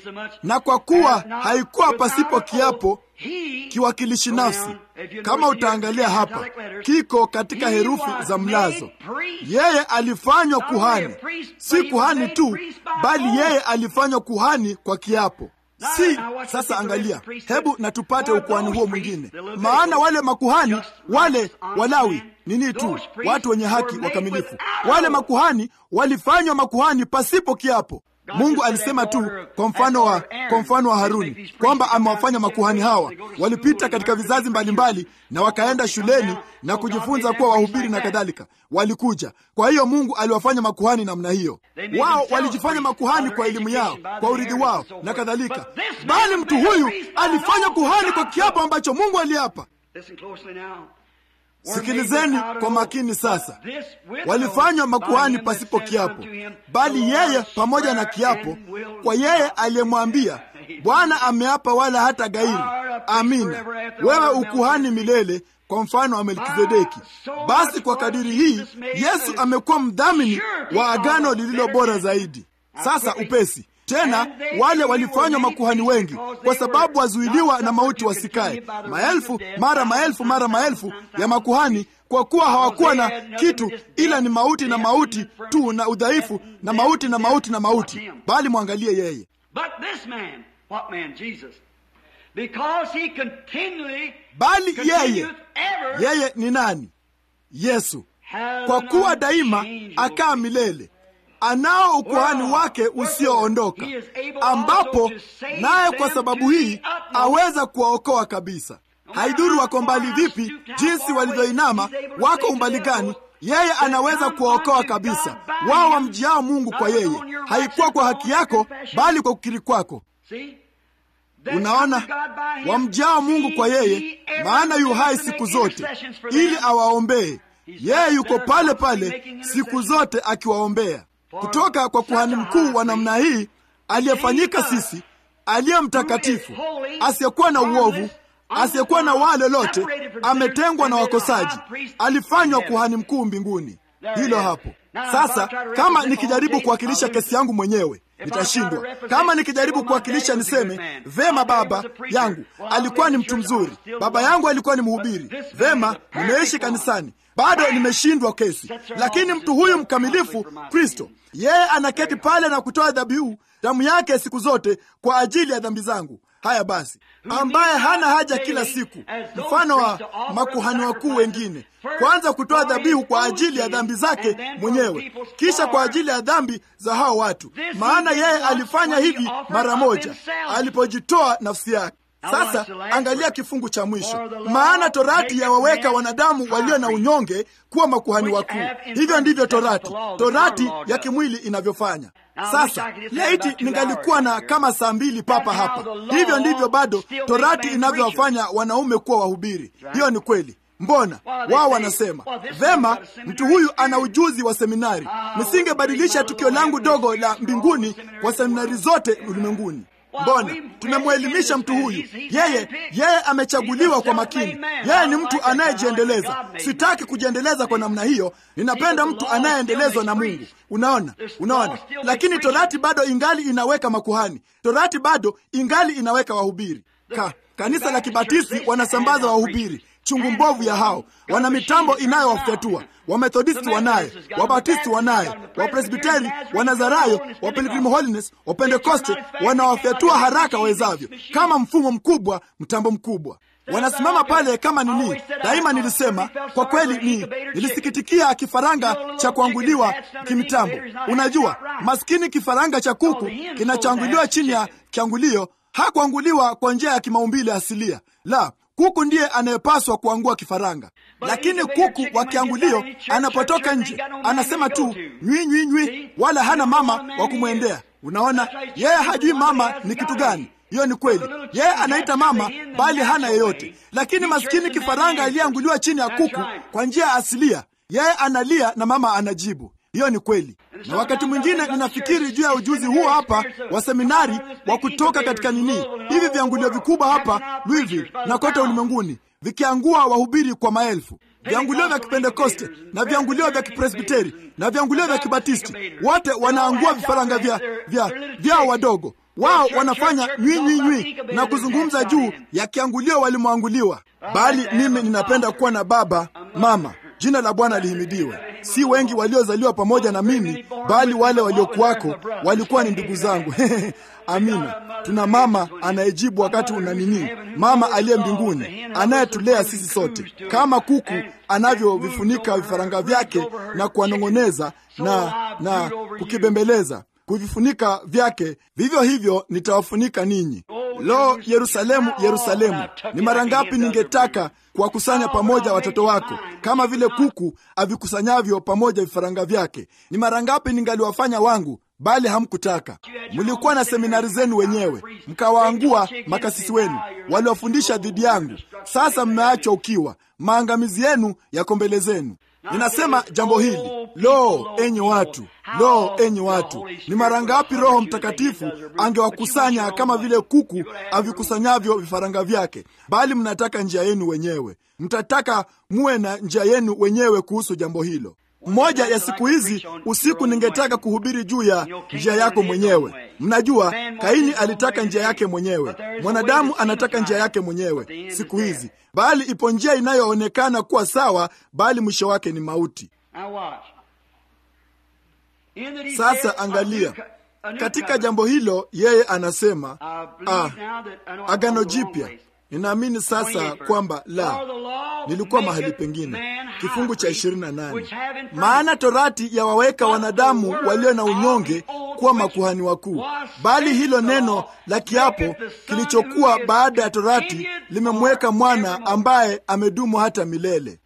na kwa kuwa haikuwa pasipo kiapo kiwakilishi nafsi. Kama utaangalia hapa, kiko katika herufi za mlazo. Yeye alifanywa kuhani, si kuhani tu, bali yeye alifanywa kuhani kwa kiapo. Si sasa, angalia, hebu na tupate ukuhani huo mwingine. Maana wale makuhani wale Walawi nini tu, watu wenye haki wakamilifu, wale makuhani walifanywa makuhani pasipo kiapo. Mungu alisema tu kwa mfano wa kwa mfano wa Haruni kwamba amewafanya makuhani hawa. Walipita katika vizazi mbalimbali mbali, na wakaenda shuleni na kujifunza kuwa wahubiri na kadhalika, walikuja. Kwa hiyo Mungu aliwafanya makuhani namna hiyo. Wao walijifanya makuhani kwa elimu yao, kwa urithi wao na kadhalika, bali mtu huyu alifanya kuhani kwa kiapo ambacho Mungu aliapa. Sikilizeni kwa makini sasa. Walifanywa makuhani pasipo kiapo, bali yeye pamoja na kiapo, kwa yeye aliyemwambia, Bwana ameapa wala hata gairi. Amina, wewe ukuhani milele kwa mfano wa Melkizedeki. Basi kwa kadiri hii Yesu amekuwa mdhamini wa agano lililo bora zaidi. Sasa upesi Tena wale walifanywa makuhani wengi, kwa sababu wazuiliwa na mauti wasikae. Maelfu mara maelfu mara maelfu ya makuhani, kwa kuwa hawakuwa na kitu ila ni mauti na mauti tu na udhaifu na mauti na mauti na mauti, bali mwangalie yeye. Bali yeye, yeye ni nani? Yesu, kwa kuwa daima akaa milele anao ukuhani wake usioondoka, ambapo naye kwa sababu hii aweza kuwaokoa kabisa. Haidhuru wako mbali vipi, jinsi walivyoinama, wako umbali gani, yeye anaweza kuwaokoa kabisa. Wao wamjiao Mungu kwa yeye, haikuwa kwa haki yako, bali kwa kukiri kwako. Unaona, wamjiao Mungu kwa yeye, maana yu hai siku zote, ili awaombee. Yeye yuko pale pale siku zote akiwaombea kutoka kwa kuhani mkuu wa namna hii aliyefanyika sisi, aliye mtakatifu, asiyekuwa na uovu, asiyekuwa na waa lolote, ametengwa na wakosaji, alifanywa kuhani mkuu mbinguni. Hilo hapo. Sasa kama nikijaribu kuwakilisha kesi yangu mwenyewe nitashindwa. Kama nikijaribu kuwakilisha niseme vema, baba yangu alikuwa ni mtu mzuri, baba yangu alikuwa ni mhubiri, vema, nimeishi kanisani bado nimeshindwa kesi. Lakini mtu huyu mkamilifu, Kristo, yeye anaketi pale na kutoa dhabihu damu yake siku zote kwa ajili ya dhambi zangu. Haya basi, ambaye hana haja kila siku, mfano wa makuhani wakuu wengine, kwanza kutoa dhabihu kwa ajili ya dhambi zake mwenyewe, kisha kwa ajili ya dhambi za hao watu. Maana yeye alifanya hivi mara moja alipojitoa nafsi yake. Sasa angalia kifungu cha mwisho, maana torati yawaweka wanadamu walio na unyonge kuwa makuhani wakuu. Hivyo ndivyo torati, torati ya kimwili inavyofanya. Sasa laiti ningalikuwa na kama saa mbili papa hapa. Hivyo ndivyo bado torati inavyowafanya wanaume kuwa wahubiri. Hiyo ni kweli. Mbona wao wanasema vema, mtu huyu ana ujuzi wa seminari, nisingebadilisha tukio langu dogo la mbinguni kwa seminari zote ulimwenguni. Mbona tumemwelimisha mtu huyu? Yeye yeye amechaguliwa kwa makini. Yeye ni mtu anayejiendeleza. Sitaki kujiendeleza kwa namna hiyo, ninapenda mtu anayeendelezwa na Mungu. Unaona, unaona. Lakini torati bado ingali inaweka makuhani, torati bado ingali inaweka wahubiri. Ka, kanisa la Kibatisti wanasambaza wahubiri chungu mbovu ya hao, wana mitambo inayowafyatua. Wamethodisti wanaye, Wabatisti wanaye, Wapresbiteri, Wanazarayo, wa Pilgrim Holiness, Wapentekoste wanawafyatua haraka wawezavyo, kama mfumo mkubwa, mtambo mkubwa wanasimama pale kama nini. Daima nilisema kwa kweli, ni nilisikitikia kifaranga cha kuanguliwa kimitambo. Unajua, maskini kifaranga cha kuku kinachoanguliwa chini ya kiangulio hakuanguliwa kwa njia ya kimaumbile asilia, la kuku ndiye anayepaswa kuangua kifaranga. Lakini kuku wa kiangulio anapotoka nje anasema tu nywi nywi nywi, wala hana mama wa kumwendea. Unaona, yeye hajui mama ni kitu gani. Hiyo ni kweli, yeye anaita mama bali hana yeyote. Lakini maskini kifaranga aliyeanguliwa chini ya kuku kwa njia ya asilia, yeye analia na mama anajibu. Hiyo ni kweli. Na wakati mwingine ninafikiri juu ya ujuzi huo hapa wa seminari wa kutoka katika nini, hivi viangulio vikubwa hapa Louisville na kote ulimwenguni vikiangua wahubiri kwa maelfu, viangulio vya Kipentekoste na viangulio vya Kipresbiteri na viangulio vya Kibatisti, wote wanaangua vifaranga vya vya vyao wadogo. Wao wanafanya nywi nywi nywi na kuzungumza juu ya kiangulio walimwanguliwa. Bali mimi ninapenda kuwa na baba mama Jina la Bwana lihimidiwe. Si wengi waliozaliwa pamoja na mimi, bali wale waliokuwako walikuwa ni ndugu zangu. Amina. Tuna mama anayejibu wakati una nini, mama aliye mbinguni anayetulea sisi sote, kama kuku anavyovifunika vifaranga vyake na kuwanong'oneza na, na kukibembeleza kuvifunika vyake, vivyo hivyo nitawafunika ninyi. Lo, Yerusalemu, Yerusalemu, ni mara ngapi ningetaka kuwakusanya pamoja watoto wako kama vile kuku avikusanyavyo pamoja vifaranga vyake. Ni mara ngapi ningaliwafanya wangu, bali hamkutaka. Mlikuwa na seminari zenu wenyewe, mkawaangua makasisi wenu waliwafundisha dhidi yangu. Sasa mmeachwa ukiwa, maangamizi yenu yako mbele zenu. Ninasema jambo hili, lo, enyi watu, lo, enyi watu, ni mara ngapi Roho Mtakatifu angewakusanya kama vile kuku avikusanyavyo vifaranga vyake, bali mnataka njia yenu wenyewe. Mtataka muwe na njia yenu wenyewe kuhusu jambo hilo. Mmoja ya siku hizi usiku ningetaka kuhubiri juu ya njia yako mwenyewe. Mnajua, Kaini alitaka njia yake mwenyewe, mwanadamu anataka njia yake mwenyewe siku hizi, bali ipo njia inayoonekana kuwa sawa, bali mwisho wake ni mauti. Sasa angalia katika jambo hilo, yeye anasema ah, agano jipya. Ninaamini sasa kwamba la, nilikuwa mahali pengine, kifungu cha 28, maana torati yawaweka wanadamu walio na unyonge kuwa makuhani wakuu, bali hilo neno la kiapo kilichokuwa baada ya torati limemweka mwana ambaye amedumu hata milele.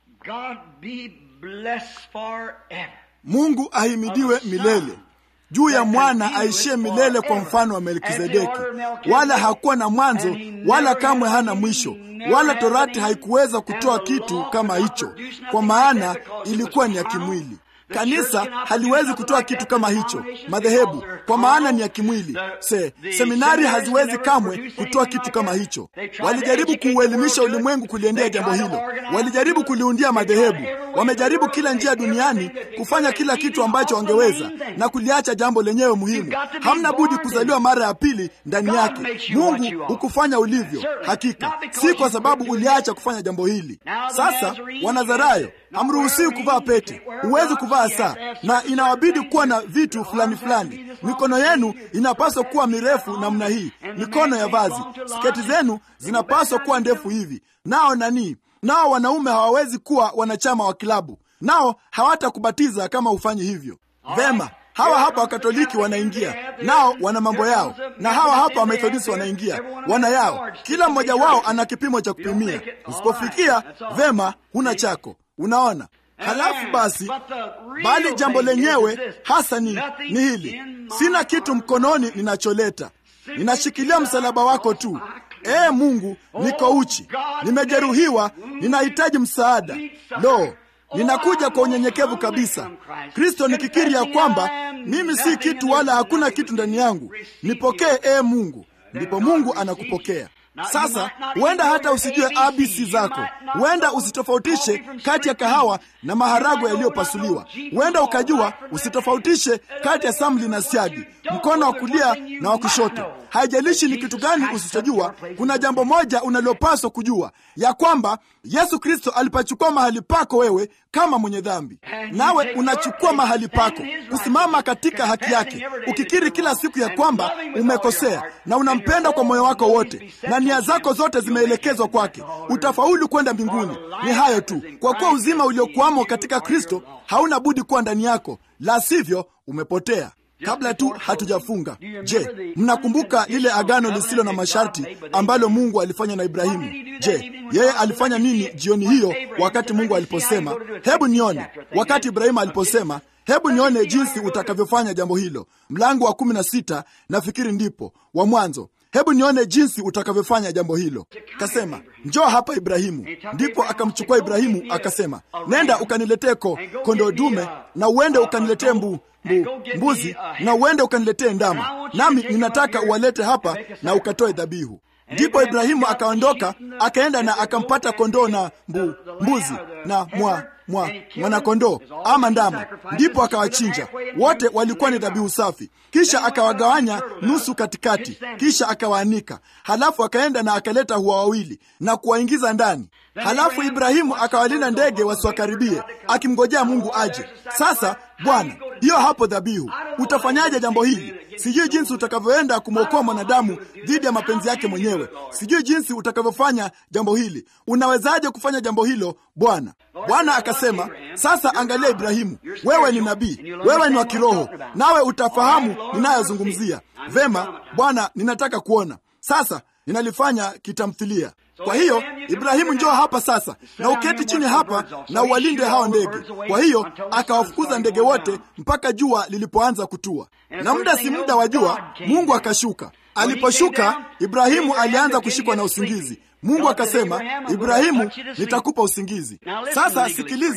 Mungu ahimidiwe milele juu ya mwana aishie milele kwa mfano wa Melkizedeki, wala hakuwa na mwanzo wala kamwe hana mwisho, wala torati haikuweza kutoa kitu kama hicho, kwa maana ilikuwa ni ya kimwili. Kanisa haliwezi kutoa kitu kama hicho, madhehebu, kwa maana ni ya kimwili. Se, seminari haziwezi kamwe kutoa kitu kama hicho. Walijaribu kuuelimisha ulimwengu kuliendea jambo hilo, walijaribu kuliundia madhehebu, wamejaribu kila njia duniani kufanya kila kitu ambacho wangeweza na kuliacha jambo lenyewe muhimu. Hamna budi kuzaliwa mara ya pili ndani yake. Mungu hukufanya ulivyo, hakika si kwa sababu uliacha kufanya jambo hili. Sasa Wanazarayo hamruhusiwi kuvaa pete, huwezi kuvaa saa, na inawabidi kuwa na vitu fulani fulani. Mikono yenu inapaswa kuwa mirefu namna hii, mikono ya vazi. Sketi zenu zinapaswa kuwa ndefu hivi. Nao nani? Nao wanaume hawawezi kuwa wanachama wa kilabu, nao hawatakubatiza kama hufanyi hivyo. Vema, hawa hapa Wakatoliki wanaingia nao, wana mambo yao, na hawa hapa Wamethodisti wanaingia wana yao. Kila mmoja wao ana kipimo cha kupimia. Usipofikia vema, huna chako. Unaona? Halafu basi, bali jambo lenyewe hasa ni, ni hili: sina kitu mkononi ninacholeta, ninashikilia msalaba wako tu. Ee Mungu, niko uchi, nimejeruhiwa, ninahitaji msaada. Lo, ninakuja kwa unyenyekevu kabisa, Kristo, nikikiri ya kwamba mimi si kitu wala hakuna kitu ndani yangu. Nipokee ee Mungu. Ndipo Mungu anakupokea. Sasa huenda hata usijue abc zako, huenda usitofautishe kati ya kahawa na maharagwe yaliyopasuliwa. Huenda ukajua usitofautishe kati ya samli na siagi, mkono wa kulia na wa kushoto. Haijalishi ni kitu gani usichojua, kuna jambo moja unalopaswa kujua, ya kwamba Yesu Kristo alipachukua mahali pako wewe kama mwenye dhambi, nawe unachukua mahali pako, kusimama katika haki yake, ukikiri kila siku ya kwamba umekosea na unampenda kwa moyo wako wote na nia zako zote zimeelekezwa kwake, utafaulu kwenda mbinguni. Ni hayo tu, kwa kuwa uzima uliokuwamo katika Kristo hauna budi kuwa ndani yako, la sivyo umepotea. Kabla tu hatujafunga, je, mnakumbuka lile agano lisilo na masharti ambalo Mungu alifanya na Ibrahimu? Je, yeye alifanya nini jioni hiyo wakati Mungu aliposema, hebu nione, wakati Ibrahimu aliposema hebu nione jinsi utakavyofanya jambo hilo. Mlango wa kumi na sita nafikiri ndipo wa Mwanzo. Hebu nione jinsi utakavyofanya jambo hilo. Kasema, njoo hapa Ibrahimu. Ndipo akamchukua Ibrahimu akasema, nenda ukaniletee ko kondoo dume na uende ukaniletee mbu, mbu, mbuzi na uende ukaniletee ndama, nami ninataka uwalete hapa na ukatoe dhabihu. Ndipo Ibrahimu akaondoka akaenda na akampata kondoo na mbu, mbuzi na mwa mwa mwanakondoo ama ndama, ndipo akawachinja wote. Walikuwa ni dhabihu safi. Kisha akawagawanya nusu katikati, kisha akawaanika. Halafu akaenda na akaleta hua wawili na kuwaingiza ndani. Halafu Ibrahimu akawalinda ndege wasiwakaribie, akimngojea Mungu aje. Sasa Bwana, hiyo hapo dhabihu. Utafanyaje jambo hili? Sijui jinsi utakavyoenda kumwokoa mwanadamu dhidi ya mapenzi yake mwenyewe. Sijui jinsi utakavyofanya jambo hili. Unawezaje kufanya jambo hilo Bwana? Bwana akasema, sasa angalia Ibrahimu, wewe ni nabii, wewe ni wa kiroho, nawe utafahamu ninayozungumzia. Vema Bwana, ninataka kuona. Sasa ninalifanya kitamthilia. Kwa hiyo Ibrahimu, njoo hapa sasa na uketi chini hapa na uwalinde hao ndege. Kwa hiyo akawafukuza ndege wote mpaka jua lilipoanza kutua, na muda si muda wa jua Mungu akashuka. Aliposhuka, Ibrahimu alianza kushikwa na usingizi. Mungu akasema, Ibrahimu, nitakupa usingizi. Sasa sikiliza,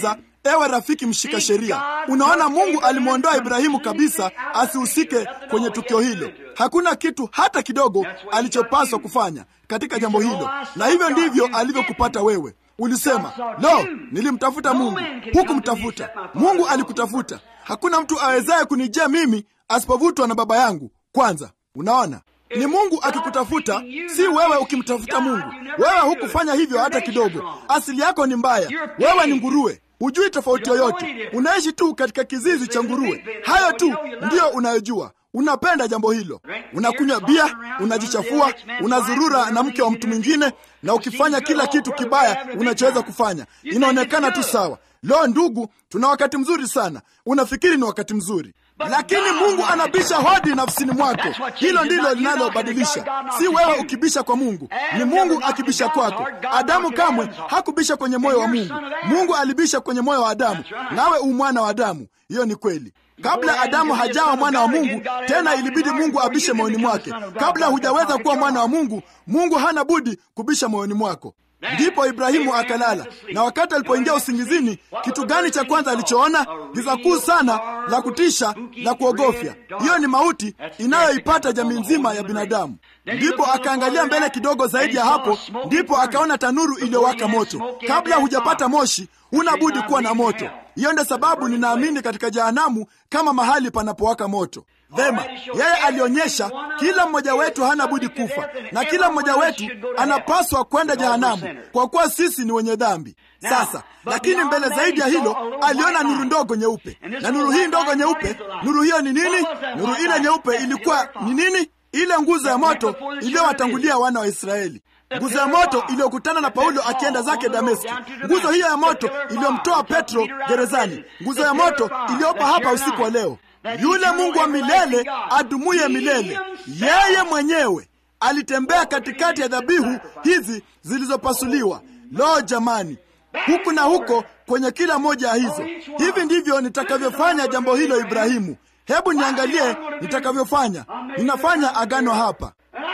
ewe rafiki mshika sheria, unaona Mungu alimwondoa Ibrahimu kabisa asihusike kwenye tukio hilo. Hakuna kitu hata kidogo alichopaswa kufanya katika jambo hilo, na hivyo ndivyo alivyokupata wewe. Ulisema, lo, nilimtafuta Mungu. Hukumtafuta Mungu, alikutafuta. Hakuna mtu awezaye kunijia mimi asipovutwa na Baba yangu kwanza. Unaona, ni Mungu akikutafuta, si wewe ukimtafuta Mungu. Wewe hukufanya hivyo hata kidogo. Asili yako ni mbaya, wewe ni nguruwe, hujui tofauti yoyote, unaishi tu katika kizizi cha nguruwe. Hayo tu ndiyo unayojua. Unapenda jambo hilo, unakunywa bia, unajichafua, unazurura na mke wa mtu mwingine, na ukifanya kila kitu kibaya unachoweza kufanya. Inaonekana tu sawa. Lo, ndugu, tuna wakati mzuri sana. Unafikiri ni wakati mzuri, lakini Mungu anabisha hodi nafsini mwako. Hilo ndilo linalobadilisha, si wewe ukibisha kwa Mungu, ni Mungu akibisha kwako. Adamu kamwe hakubisha kwenye moyo wa Mungu. Mungu alibisha kwenye moyo wa Adamu, nawe u mwana wa Adamu. Hiyo ni kweli. Kabla Adamu hajawa mwana wa Mungu, tena ilibidi Mungu abishe moyoni mwake. Kabla hujaweza kuwa mwana wa Mungu, Mungu hana budi kubisha moyoni mwako. Ndipo Ibrahimu akalala, na wakati alipoingia usingizini, kitu gani cha kwanza alichoona? Giza kuu sana la kutisha la kuogofya. Hiyo ni mauti inayoipata jamii nzima ya binadamu. Ndipo akaangalia mbele kidogo zaidi ya hapo, ndipo akaona tanuru iliyowaka moto. Kabla hujapata moshi, huna budi kuwa na moto. Hiyo ndio sababu ninaamini katika jehanamu kama mahali panapowaka moto. Vema, yeye alionyesha kila mmoja wetu hana budi kufa, na kila mmoja wetu anapaswa kwenda jehanamu kwa kuwa sisi ni wenye dhambi. Sasa lakini mbele zaidi ya hilo, aliona nuru ndogo nyeupe, na nuru hii ndogo nyeupe, nuru hiyo ni nini? Nuru ile nyeupe ilikuwa ni nini? Ile nguzo ya moto iliyowatangulia wana wa Israeli, nguzo ya moto iliyokutana na Paulo akienda zake Dameski, nguzo hiyo ya moto iliyomtoa Petro gerezani, nguzo ya moto iliyopo hapa usiku wa leo. Yule Mungu wa milele adumuye milele, yeye mwenyewe alitembea katikati ya dhabihu hizi zilizopasuliwa. Lo, jamani, huku na huko kwenye kila moja ya hizo. Hivi ndivyo nitakavyofanya jambo hilo, Ibrahimu. Hebu niangalie nitakavyofanya. Ninafanya agano hapa,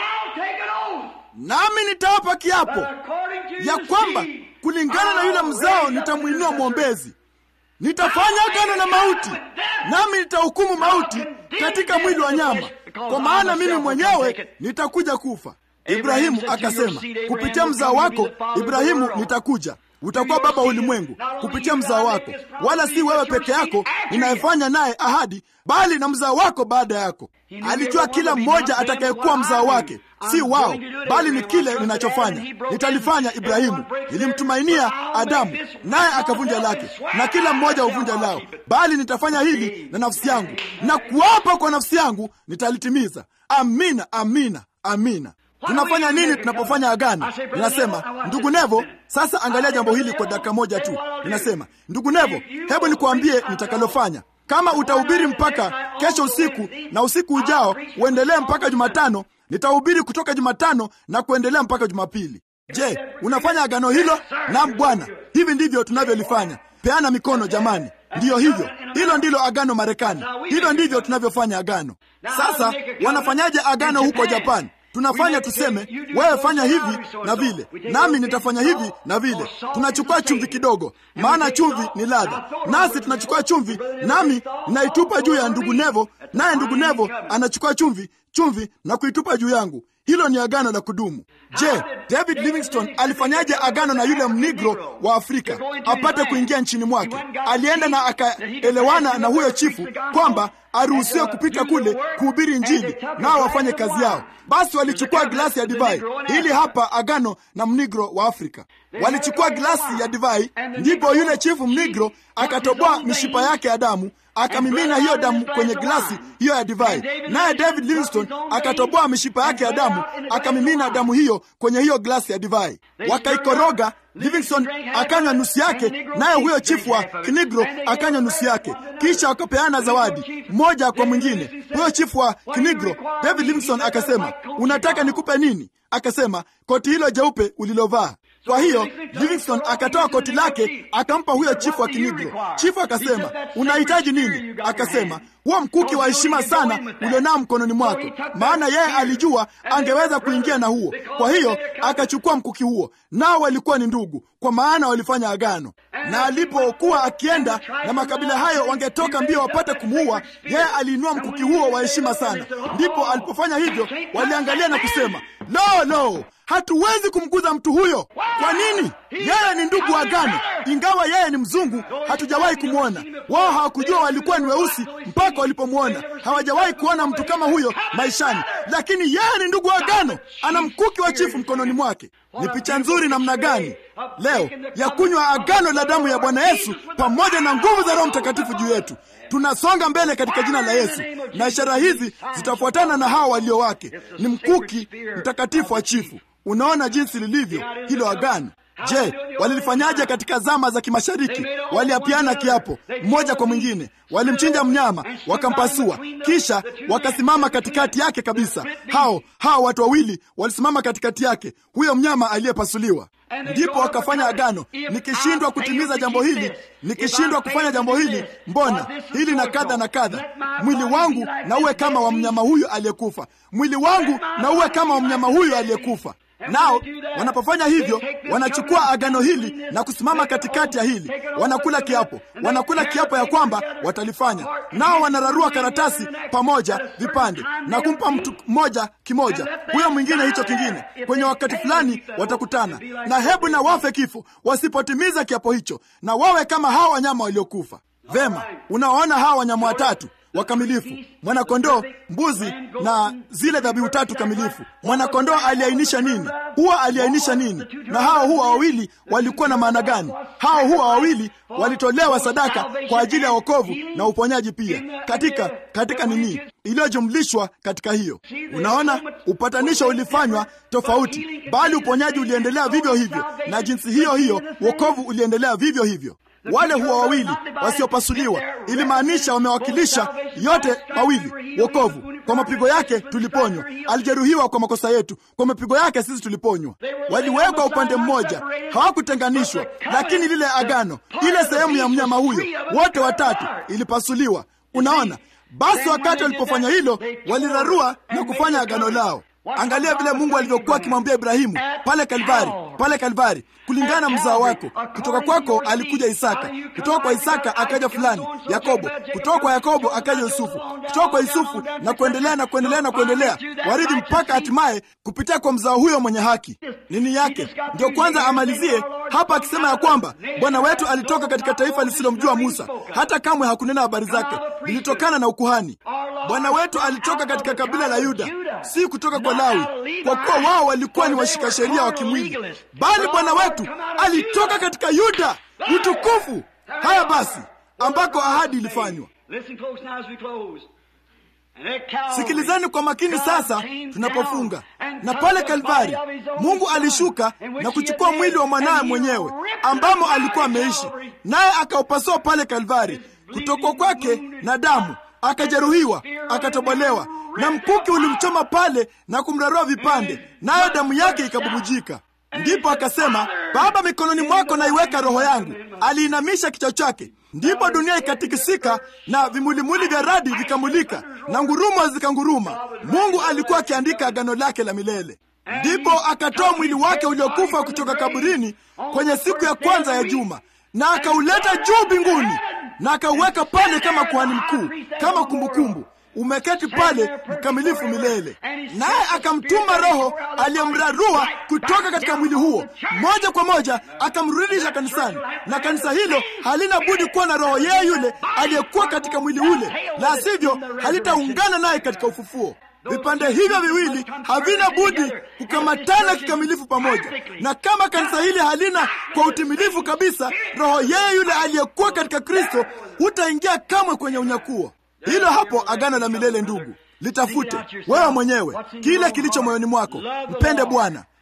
nami nitawapa kiapo ya kwamba kulingana na yule mzao nitamwinua mwombezi nitafanya agano na mauti, nami nitahukumu mauti katika mwili wa nyama, kwa maana mimi mwenyewe nitakuja kufa. Ibrahimu akasema, kupitia mzao wako Ibrahimu nitakuja, utakuwa baba wa ulimwengu kupitia mzao wako, wala si wewe peke yako ninayefanya naye ahadi, bali na mzao wako baada yako. Alijua kila mmoja atakayekuwa mzao wake, si wao, bali ni kile ninachofanya nitalifanya. Ibrahimu nilimtumainia Adamu, naye akavunja lake, na kila mmoja huvunja lao, bali nitafanya hili na nafsi yangu, na kuapa kwa nafsi yangu nitalitimiza. Amina, amina, amina. Tunafanya nini tunapofanya agano? Ninasema, ndugu Nevo, sasa angalia jambo hili kwa dakika moja tu. Ninasema, ndugu Nevo, hebu nikuambie nitakalofanya. Kama utahubiri mpaka kesho usiku na usiku ujao uendelee mpaka Jumatano, nitahubiri kutoka Jumatano na kuendelea mpaka Jumapili. Je, unafanya agano hilo? Naam Bwana, hivi ndivyo tunavyolifanya. Peana mikono jamani. Ndiyo hivyo, hilo ndilo agano Marekani. Hivyo ndivyo tunavyofanya agano. Sasa wanafanyaje agano huko Japani? Tunafanya tuseme, wewe fanya hivi na vile, nami nitafanya hivi na vile. Tunachukua chumvi kidogo, maana chumvi ni ladha, nasi tunachukua chumvi, nami naitupa juu ya ndugu Nevo, naye ndugu Nevo anachukua chumvi chumvi na kuitupa juu yangu. Hilo ni agano la kudumu. Je, David Livingstone alifanyaje agano na yule mnigro wa Afrika apate kuingia nchini mwake? Alienda na akaelewana na huyo chifu kwamba aruhusiwe kupita kule kuhubiri Injili, nao wafanye kazi yao. Basi walichukua glasi ya divai. Hili hapa agano na mnigro wa Afrika. Walichukua glasi ya divai, ndipo yule chifu mnigro akatoboa mishipa yake ya damu akamimina hiyo damu kwenye glasi hiyo ya divai, naye David Livingstone akatoboa mishipa yake ya damu akamimina damu hiyo kwenye hiyo glasi ya divai, wakaikoroga. Livingstone akanywa nusu yake, naye huyo chifu wa kinigro akanywa nusu yake, kisha wakapeana zawadi mmoja kwa mwingine. Huyo chifu wa kinigro, David Livingstone akasema, unataka nikupe nini? Akasema, koti hilo jeupe ulilovaa. Kwa hiyo Livingstone akatoa koti lake akampa huyo chifu wa kinigro. Chifu akasema, unahitaji nini? Akasema, huo mkuki wa heshima sana ulionao mkononi mwako, maana yeye alijua angeweza kuingia na huo. Kwa hiyo akachukua mkuki huo, nao walikuwa ni ndugu, kwa maana walifanya agano. Na alipokuwa akienda na makabila hayo wangetoka mbio wapate kumuua, yeye aliinua mkuki huo wa heshima sana. Ndipo alipofanya hivyo, waliangalia na kusema, lo, lo, hatuwezi kumguza mtu huyo. Kwa nini? Yeye ni ndugu wa agano, ingawa yeye ni mzungu, hatujawahi kumwona. Wao hawakujua walikuwa ni weusi mpaka walipomwona. Hawajawahi kuona mtu kama huyo maishani, lakini yeye ni ndugu wa agano, ana mkuki wa chifu mkononi mwake. Ni picha nzuri namna gani leo ya kunywa agano la damu ya Bwana Yesu pamoja na nguvu za Roho Mtakatifu juu yetu. Tunasonga mbele katika jina la Yesu, na ishara hizi zitafuatana na hao walio wake. Ni mkuki mtakatifu wa chifu. Unaona jinsi lilivyo hilo agano. Je, walilifanyaje katika zama za kimashariki? Waliapiana kiapo mmoja kwa mwingine, walimchinja mnyama wakampasua, kisha wakasimama katikati yake kabisa. Hao hao watu wawili walisimama katikati yake, huyo mnyama aliyepasuliwa. Ndipo wakafanya agano, nikishindwa kutimiza jambo hili, nikishindwa kufanya jambo hili, mbona hili na kadha na kadha, mwili wangu na uwe kama wa mnyama huyu aliyekufa, mwili wangu na uwe kama wa mnyama huyu aliyekufa. Nao wanapofanya hivyo, wanachukua agano hili na kusimama katikati ya hili, wanakula kiapo, wanakula kiapo ya kwamba watalifanya. Nao wanararua karatasi pamoja vipande na kumpa mtu mmoja kimoja, huyo mwingine hicho kingine. Kwenye wakati fulani watakutana, na hebu na wafe kifo wasipotimiza kiapo hicho, na wawe kama hawa wanyama waliokufa. Vema, unawaona hawa wanyama watatu wakamilifu mwanakondoo, mbuzi na zile dhabihu tatu kamilifu. Mwanakondoo aliainisha nini? Huwa aliainisha nini? Na hao huwa wawili walikuwa na maana gani? Hao huwa wawili walitolewa sadaka kwa ajili ya wokovu na uponyaji pia, katika katika nini iliyojumlishwa katika hiyo. Unaona, upatanisho ulifanywa tofauti, bali uponyaji uliendelea vivyo hivyo, na jinsi hiyo hiyo wokovu uliendelea vivyo hivyo. Wale huwa wawili wasiopasuliwa ilimaanisha wamewakilisha yote mawili. Wokovu, kwa mapigo yake tuliponywa. Alijeruhiwa kwa makosa yetu, kwa mapigo yake sisi tuliponywa. Waliwekwa upande mmoja, hawakutenganishwa. Lakini lile agano, ile sehemu ya mnyama huyo, wote watatu ilipasuliwa. Unaona, basi wakati walipofanya hilo, walirarua na kufanya agano lao. Angalia vile Mungu alivyokuwa akimwambia Ibrahimu pale Kalvari, pale Kalvari, kulingana na mzao wako, kutoka kwako alikuja Isaka, kutoka kwa Isaka akaja fulani Yakobo, kutoka kwa Yakobo akaja Yusufu, kutoka kwa Yusufu na kuendelea na kuendelea na kuendelea, warithi mpaka hatimaye kupitia kwa mzao huyo mwenye haki. Nini yake ndio kwanza amalizie hapa akisema ya kwamba Bwana wetu alitoka katika taifa lisilomjua Musa, hata kamwe hakunena habari zake, lilitokana na ukuhani. Bwana wetu alitoka katika kabila la Yuda, si kutoka kwa Lawi, kwa kuwa wao walikuwa ni washika sheria wa kimwili, bali Bwana wetu alitoka katika Yuda, utukufu. Haya basi, ambako ahadi ilifanywa. Sikilizeni kwa makini sasa tunapofunga. Na pale Kalvari, Mungu alishuka na kuchukua mwili wa mwanawe mwenyewe ambamo alikuwa ameishi, naye akaupasua pale Kalvari, kutokwa kwake na damu akajeruhiwa, akatobolewa, na mkuki ulimchoma pale na kumrarua vipande, nayo damu yake ikabubujika. Ndipo akasema, Baba, mikononi mwako naiweka roho yangu. Aliinamisha kichwa chake, ndipo dunia ikatikisika na vimulimuli vya radi vikamulika na ngurumo zikanguruma. Mungu alikuwa akiandika agano lake la milele. Ndipo akatoa mwili wake uliokufa kutoka kaburini kwenye siku ya kwanza ya juma na akauleta juu mbinguni na akauweka pale kama kuhani mkuu, kama kumbukumbu umeketi pale mkamilifu milele. Naye akamtuma Roho aliyemrarua kutoka katika mwili huo moja kwa moja akamrudisha kanisani, na kanisa hilo halina budi kuwa na roho yeye yule aliyekuwa katika mwili ule, la sivyo halitaungana naye katika ufufuo. Vipande hivyo viwili havina budi kukamatana kikamilifu pamoja, na kama kanisa hili halina kwa utimilifu kabisa roho yeye yule aliyekuwa katika Kristo, hutaingia kamwe kwenye unyakuo. Hilo hapo agano la milele. Ndugu, litafute wewe mwenyewe kile kilicho moyoni mwako. Mpende Bwana,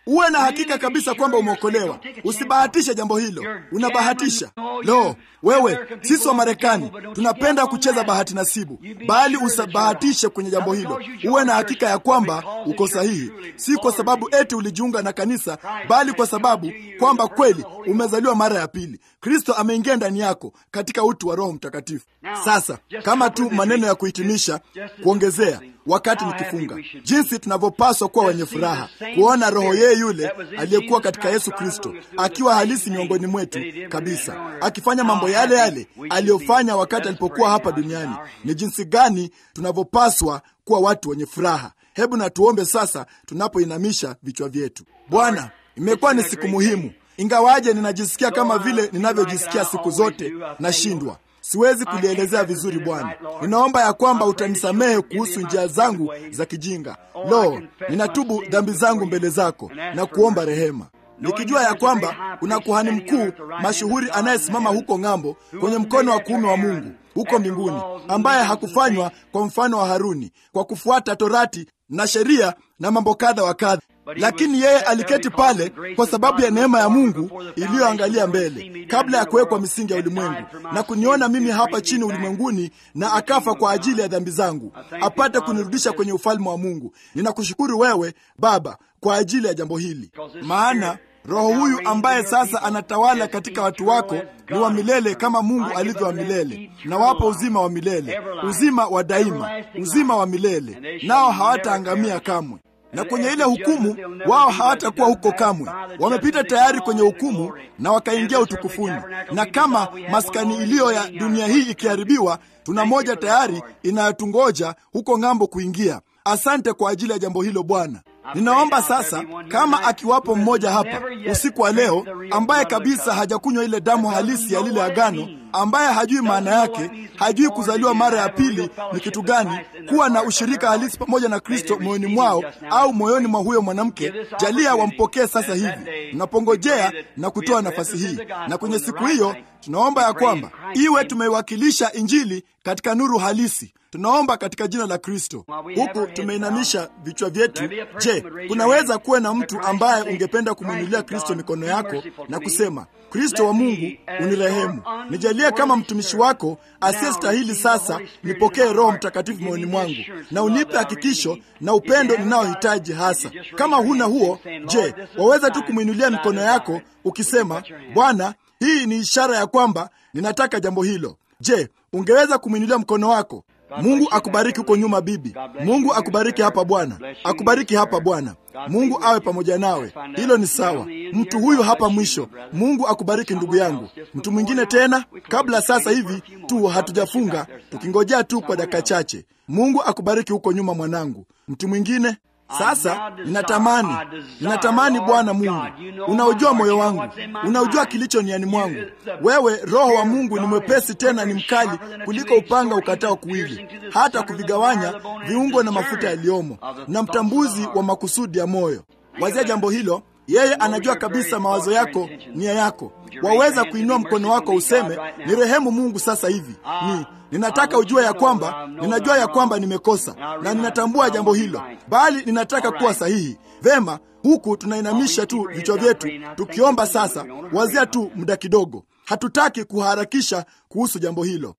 uwe na hakika kabisa kwamba umeokolewa. Usibahatishe jambo hilo, unabahatisha. Lo, wewe, sisi wa Marekani tunapenda kucheza bahati nasibu, bali usibahatishe kwenye jambo hilo. Uwe na hakika ya kwamba uko sahihi, si kwa sababu eti ulijiunga na kanisa, bali kwa sababu kwamba kweli umezaliwa mara ya pili. Kristo ameingia ndani yako katika utu wa Roho Mtakatifu. Sasa kama tu maneno ya kuhitimisha, kuongezea wakati nikifunga, jinsi tunavyopaswa kuwa wenye furaha kuona roho yeye yule aliyekuwa katika Yesu Kristo akiwa halisi miongoni mwetu kabisa, akifanya mambo yale yale aliyofanya wakati alipokuwa hapa duniani. Ni jinsi gani tunavyopaswa kuwa watu wenye furaha. Hebu na tuombe sasa, tunapoinamisha vichwa vyetu. Bwana, imekuwa ni siku muhimu, ingawaje ninajisikia kama vile ninavyojisikia siku zote, nashindwa siwezi kulielezea vizuri. Bwana, ninaomba ya kwamba utanisamehe kuhusu njia zangu za kijinga. Lo, ninatubu dhambi zangu mbele zako na kuomba rehema, nikijua ya kwamba kuna kuhani mkuu mashuhuri anayesimama huko ng'ambo kwenye mkono wa kuume wa Mungu huko mbinguni, ambaye hakufanywa kwa mfano wa Haruni kwa kufuata torati na sheria na mambo kadha wa kadha lakini yeye aliketi pale kwa sababu ya neema ya Mungu iliyoangalia mbele kabla ya kuwekwa misingi ya ulimwengu na kuniona mimi hapa chini ulimwenguni, na akafa kwa ajili ya dhambi zangu apate kunirudisha kwenye ufalme wa Mungu. Ninakushukuru wewe Baba kwa ajili ya jambo hili, maana Roho huyu ambaye sasa anatawala katika watu wako ni wa milele kama Mungu alivyo wa milele, na wapo uzima wa milele, uzima wa daima, uzima wa milele, nao hawataangamia kamwe na kwenye ile hukumu wao hawatakuwa huko kamwe. Wamepita tayari kwenye hukumu na wakaingia utukufuni. Na kama maskani iliyo ya dunia hii ikiharibiwa, tuna moja tayari inayotungoja huko ng'ambo kuingia. Asante kwa ajili ya jambo hilo Bwana. Ninaomba sasa, kama akiwapo mmoja hapa usiku wa leo ambaye kabisa hajakunywa ile damu halisi ya lile agano, ambaye hajui maana yake, hajui kuzaliwa mara ya pili ni kitu gani, kuwa na ushirika halisi pamoja na Kristo moyoni mwao au moyoni mwa huyo mwanamke, jalia wampokee sasa hivi. Tunapongojea na kutoa nafasi hii, na kwenye siku hiyo tunaomba ya kwamba iwe tumeiwakilisha Injili katika nuru halisi. Tunaomba katika jina la Kristo. Huku tumeinamisha vichwa vyetu. Je, kunaweza kuwa na mtu ambaye ungependa kumwinulia Kristo mikono yako na kusema, Kristo wa Mungu, unirehemu, nijalie kama mtumishi wako asiyestahili, sasa nipokee Roho Mtakatifu moyoni mwangu na unipe hakikisho na upendo ninaohitaji hasa. Kama huna huo, je, waweza tu kumwinulia mikono yako ukisema, Bwana, hii ni ishara ya kwamba ninataka jambo hilo. Je, ungeweza kumwinulia mkono wako? Mungu akubariki huko nyuma, bibi. Mungu akubariki hapa bwana, akubariki hapa bwana. Mungu awe pamoja nawe. Hilo ni sawa. Mtu huyu hapa mwisho. Mungu akubariki ndugu yangu. Mtu mwingine tena, kabla sasa hivi tu hatujafunga, tukingojea tu kwa dakika chache. Mungu akubariki huko nyuma, mwanangu. Mtu mwingine sasa ninatamani, ninatamani Bwana Mungu, unaujua moyo wangu, unaujua kilicho niani mwangu. Wewe Roho wa Mungu ni mwepesi tena ni mkali kuliko upanga ukatao kuwili, hata kuvigawanya viungo na mafuta yaliyomo, na mtambuzi wa makusudi ya moyo. Wazia jambo hilo. Yeye anajua kabisa mawazo yako, nia yako. Waweza kuinua mkono wako useme, ni rehemu Mungu sasa hivi ni ninataka ujue ya kwamba ninajua ya kwamba nimekosa na ninatambua jambo hilo, bali ninataka kuwa sahihi. Vema, huku tunainamisha tu vichwa vyetu tukiomba. Sasa wazia tu muda kidogo, hatutaki kuharakisha kuhusu jambo hilo.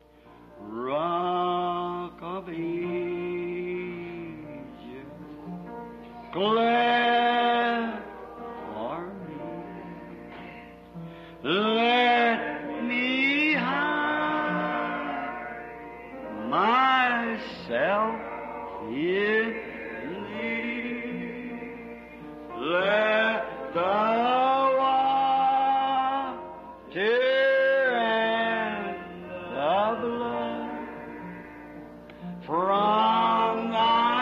Rock of Ages, glad for me. Let me hide myself in thee. Let the water and the blood from thy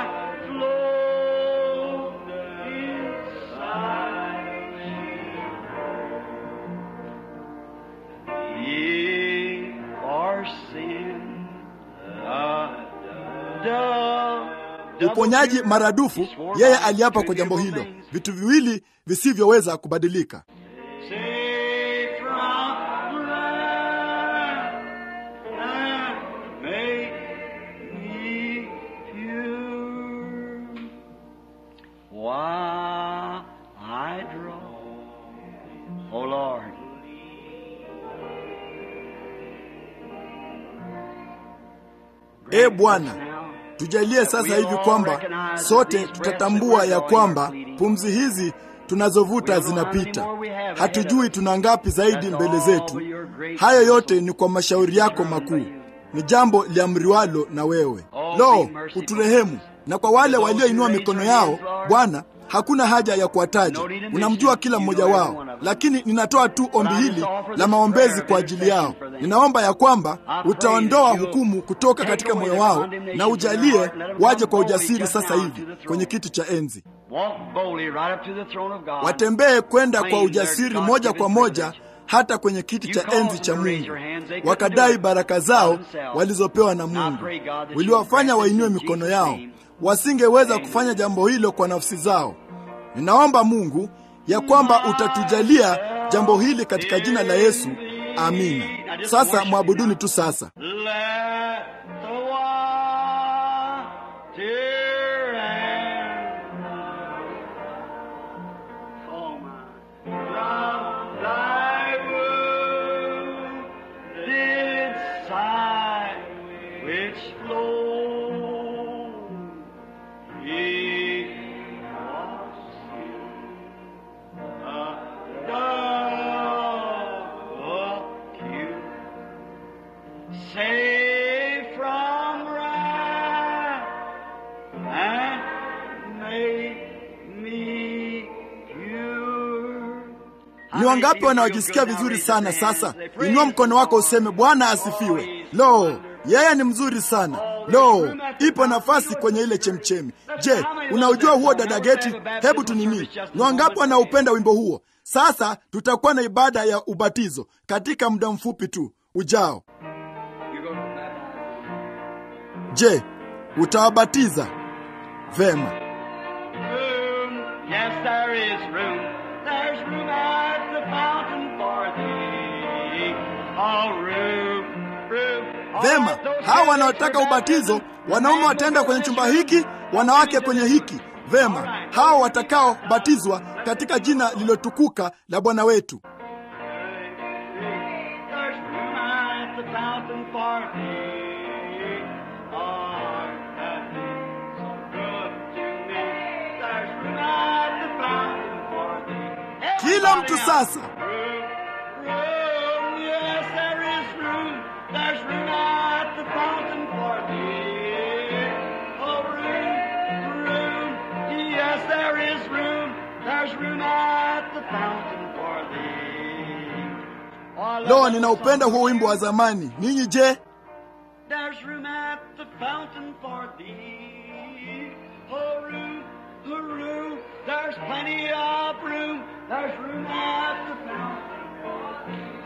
flow inside ye for sin the Uponyaji maradufu, yeye aliapa kwa jambo hilo, vitu viwili visivyoweza kubadilika. Save from wrath and make me pure. While I Oh Lord. e Bwana, tujalie sasa hivi kwamba sote tutatambua ya kwamba pumzi hizi tunazovuta zinapita. Hatujui tuna ngapi zaidi mbele zetu. Hayo yote ni kwa mashauri yako makuu, ni jambo liamriwalo na wewe. Lo, uturehemu. Na kwa wale walioinua mikono yao, Bwana, hakuna haja ya kuwataja, unamjua kila mmoja wao, lakini ninatoa tu ombi hili la maombezi kwa ajili yao. Ninaomba ya kwamba utaondoa hukumu kutoka katika moyo wao na ujalie waje kwa ujasiri sasa hivi kwenye kiti cha enzi, watembee kwenda kwa ujasiri moja kwa moja hata kwenye kiti cha enzi cha Mungu, wakadai baraka zao walizopewa na Mungu. Uliwafanya wainue mikono yao, wasingeweza kufanya jambo hilo kwa nafsi zao. Ninaomba Mungu ya kwamba utatujalia jambo hili katika jina la Yesu, amina. Sasa mwabuduni tu sasa. Ni wangapi wanaojisikia vizuri sana sasa? Inua mkono wako useme, Bwana asifiwe. Lo, yeye ni mzuri sana. Lo, ipo nafasi kwenye ile chemchemi. Je, unaujua huo dada Geti? Hebu tunini, ni wangapi wanaupenda wimbo huo? Sasa tutakuwa na ibada ya ubatizo katika muda mfupi tu ujao. Je, utawabatiza? Vema. Yes, there is room. There's room at the fountain for thee. Oh, room, room. Vema, hawa wanaotaka ubatizo, wanaume wataenda kwenye chumba hiki, wanawake kwenye hiki. Vema, hawa watakaobatizwa katika jina lililotukuka la Bwana wetu. There's room at the fountain for thee. Oh, that is so good to me. There's room at the fountain for thee. Kila mtu sasa, Room, room, yes, there is room. There's room at the fountain for thee. Oh, room, room, yes, there is room. There's room at the fountain for thee. Oh, I love lo, that ninaupenda song. huo wimbo wa zamani. Ninyi je? There's room at the fountain for thee. Oh, room, oh, room, there's plenty of room. There's room at the fountain.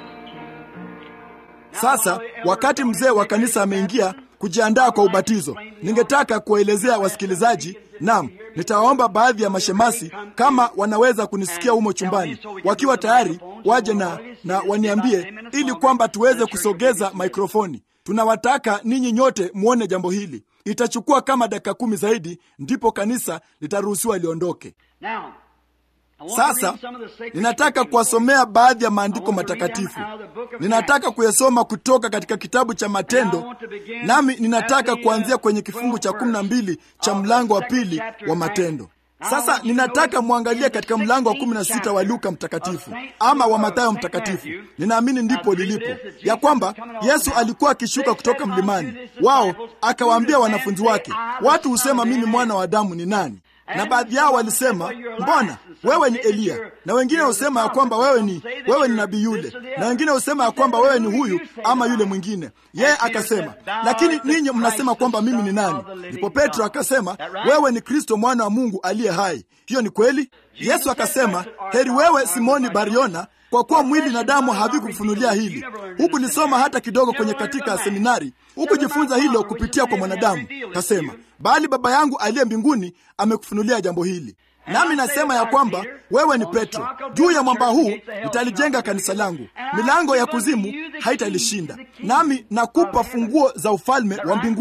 Sasa wakati mzee wa kanisa ameingia kujiandaa kwa ubatizo, ningetaka kuwaelezea wasikilizaji. Naam, nitawaomba baadhi ya mashemasi kama wanaweza kunisikia humo chumbani, wakiwa tayari waje na, na waniambie ili kwamba tuweze kusogeza mikrofoni. Tunawataka ninyi nyote muone jambo hili. Itachukua kama dakika kumi zaidi, ndipo kanisa litaruhusiwa liondoke. Now, I want to Sasa read some of the sacred ninataka scriptures. kuwasomea baadhi ya maandiko matakatifu. Ninataka kuyasoma kutoka katika kitabu cha Matendo, nami ninataka kuanzia kwenye kifungu cha kumi na mbili cha mlango wa pili wa Matendo. Sasa ninataka mwangalie katika mlango wa kumi na sita wa Luka mtakatifu ama wa Mathayo mtakatifu. Ninaamini ndipo lilipo ya kwamba Yesu alikuwa akishuka kutoka mlimani, wao akawaambia wanafunzi wake, watu husema mimi mwana wa Adamu ni nani? Na baadhi yao walisema, mbona wewe ni Eliya, na wengine husema ya kwamba wewe ni wewe ni nabii yule, na wengine husema ya kwamba wewe ni huyu ama yule mwingine. Yeye akasema, lakini ninyi mnasema kwamba mimi ni nani? Ndipo Petro akasema, wewe ni Kristo mwana wa Mungu aliye hai. Hiyo ni kweli. Yesu akasema, heri wewe Simoni Bariona, kwa kuwa mwili na damu havikufunulia hili. Hukulisoma hata kidogo kwenye katika seminari, hukujifunza hilo kupitia kwa mwanadamu. Kasema, bali Baba yangu aliye mbinguni amekufunulia jambo hili. Nami nasema ya kwamba wewe ni Petro, juu ya mwamba huu nitalijenga kanisa langu, milango ya kuzimu haitalishinda. Nami nakupa funguo za ufalme wa mbinguni.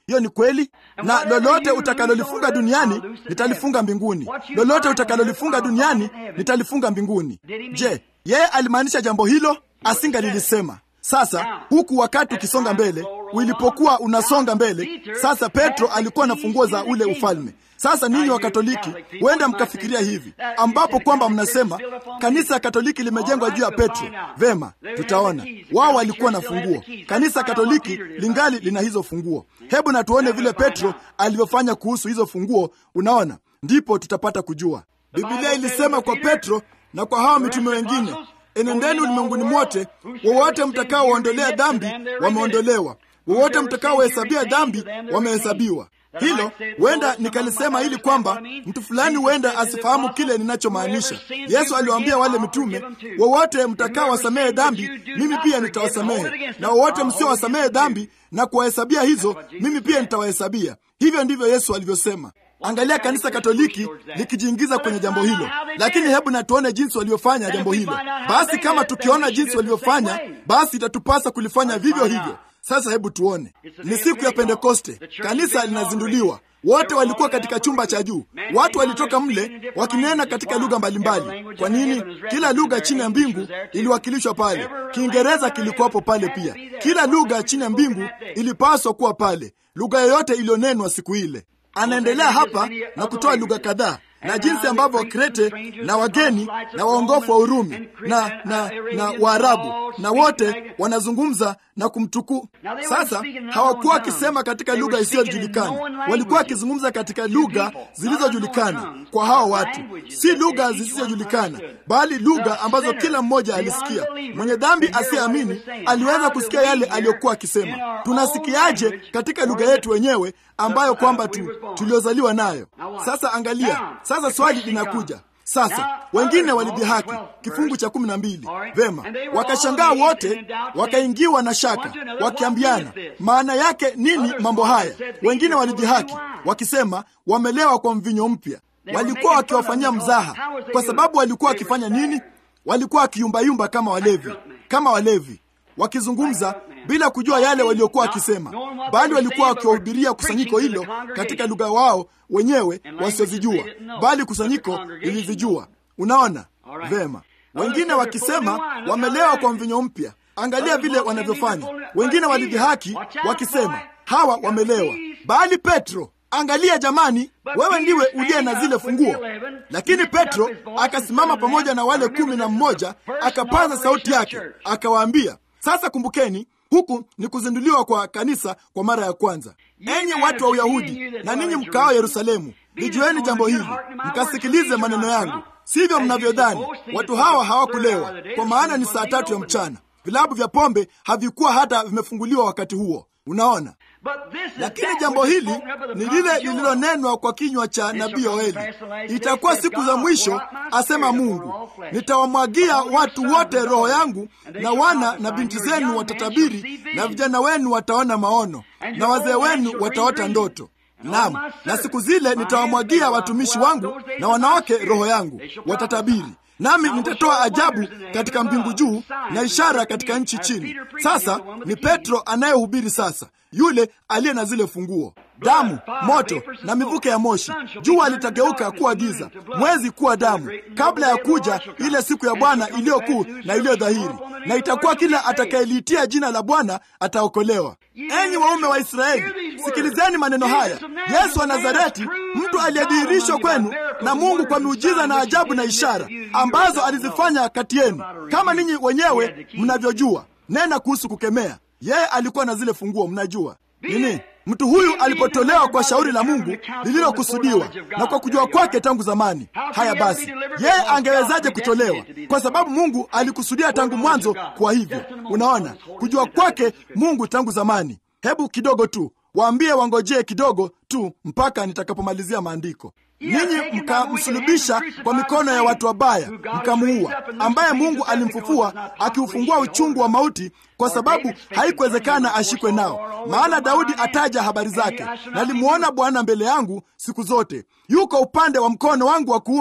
hiyo ni kweli. Na lolote utakalolifunga duniani nitalifunga mbinguni, lolote utakalolifunga duniani nitalifunga mbinguni. Je, yeye alimaanisha jambo hilo? Asingalilisema. Sasa huku wakati ukisonga mbele, ulipokuwa unasonga mbele, sasa Petro alikuwa na funguo za ule ufalme. Sasa ninyi wa Katoliki huenda mkafikiria hivi, ambapo kwamba mnasema kanisa ya Katoliki limejengwa juu ya Petro. Vema, tutaona wao walikuwa na funguo. Kanisa Katoliki lingali lina hizo funguo. Hebu na tuone vile Petro alivyofanya kuhusu hizo funguo. Unaona, ndipo tutapata kujua. Biblia ilisema kwa Petro na kwa hawa mitume wengine, enendeni ulimwenguni mote, wowote mtakaowaondolea dhambi wameondolewa, wowote mtakaowahesabia dhambi wamehesabiwa. Hilo huenda nikalisema ili kwamba mtu fulani huenda asifahamu kile ninachomaanisha. Yesu aliwaambia wale mitume, wowote mtakaowasamehe dhambi, mimi pia nitawasamehe, na wowote msiowasamehe dhambi na kuwahesabia hizo, mimi pia nitawahesabia. Hivyo ndivyo Yesu alivyosema. Angalia kanisa Katoliki likijiingiza kwenye jambo hilo, lakini hebu na tuone jinsi walivyofanya jambo hilo. Basi kama tukiona jinsi walivyofanya, basi itatupasa kulifanya vivyo hivyo. Sasa hebu tuone. Ni siku ya Pentekoste, kanisa linazinduliwa. Wote walikuwa katika chumba cha juu, watu walitoka mle wakinena katika lugha mbalimbali. Kwa nini? Kila lugha chini ya mbingu iliwakilishwa pale. Kiingereza kilikuwapo pale pia. Kila lugha chini ya mbingu ilipaswa kuwa pale, lugha yoyote iliyonenwa siku ile. Anaendelea hapa na kutoa lugha kadhaa na jinsi ambavyo Wakrete na wageni na waongofu wa Urumi na na na Waarabu na wote wanazungumza na kumtuku. Sasa hawakuwa wakisema katika lugha isiyojulikana, walikuwa wakizungumza katika lugha zilizojulikana kwa hao watu, si lugha zisizojulikana, bali lugha ambazo kila mmoja alisikia. Mwenye dhambi asiyeamini aliweza kusikia yale aliyokuwa akisema. Tunasikiaje katika lugha yetu wenyewe ambayo kwamba tu tuliozaliwa nayo? Sasa angalia, sasa swali linakuja sasa. Wengine walidhihaki kifungu cha kumi na mbili. Vema, wakashangaa wote, wakaingiwa na shaka, wakiambiana maana yake nini mambo haya. Wengine walidhihaki wakisema wamelewa kwa mvinyo mpya. Walikuwa wakiwafanyia mzaha, kwa sababu walikuwa wakifanya nini? Walikuwa wakiyumbayumba kama walevi, kama walevi wakizungumza bila kujua yale waliokuwa wakisema, bali walikuwa wakiwahubiria kusanyiko hilo katika lugha wao wenyewe wasiozijua, bali kusanyiko lilizijua. Unaona vema. Wengine wakisema wamelewa kwa mvinyo mpya. Angalia vile wanavyofanya. Wengine walidhihaki wakisema hawa wamelewa, bali Petro Angalia jamani, wewe ndiwe uliye na zile funguo. Lakini Petro akasimama pamoja na wale kumi na mmoja, akapaza sauti yake, akawaambia sasa kumbukeni, huku ni kuzinduliwa kwa kanisa kwa mara ya kwanza. Enyi watu wa Uyahudi na ninyi mkaao Yerusalemu, lijueni jambo hili, mkasikilize maneno yangu, sivyo mnavyodhani. Watu hawa hawakulewa, kwa maana ni saa tatu ya mchana. Vilabu vya pombe havikuwa hata vimefunguliwa wakati huo. Unaona, lakini jambo hili ni lile lililonenwa kwa kinywa cha nabii Yoeli, itakuwa siku za mwisho, asema Mungu, nitawamwagia watu wote roho yangu, na wana na binti zenu watatabiri, na vijana wenu wataona maono, na wazee wenu wataota ndoto. Naam, na siku zile nitawamwagia watumishi wangu na wanawake roho yangu, watatabiri nami nitatoa ajabu katika mbingu juu na ishara katika nchi chini. Sasa ni Petro anayehubiri sasa, yule aliye na zile funguo: damu, moto na mivuke ya moshi. Jua litageuka kuwa giza, mwezi kuwa damu, kabla ya kuja ile siku ya Bwana iliyo kuu na iliyo dhahiri, na itakuwa kila atakayeliitia jina la Bwana ataokolewa. Enyi waume wa Israeli, sikilizeni maneno haya. Yesu wa Nazareti, mtu aliyedhihirishwa kwenu na Mungu kwa miujiza na ajabu na ishara ambazo alizifanya kati yenu, kama ninyi wenyewe mnavyojua. Nena kuhusu kukemea, yeye alikuwa na zile funguo. Mnajua nini? Mtu huyu alipotolewa kwa shauri la Mungu lililokusudiwa na kwa kujua kwake tangu zamani. Haya basi, yeye angewezaje kutolewa? Kwa sababu Mungu alikusudia tangu mwanzo. Kwa hivyo, unaona kujua kwake Mungu tangu zamani. Hebu kidogo tu waambie wangojee kidogo tu mpaka nitakapomalizia maandiko. Ninyi mkamsulubisha kwa mikono ya watu wabaya, mkamuua, ambaye Mungu alimfufua akiufungua uchungu wa mauti, kwa sababu haikuwezekana ashikwe nao. Maana Daudi ataja habari zake, nalimwona Bwana mbele yangu siku zote, yuko upande wa mkono wangu wa kuume,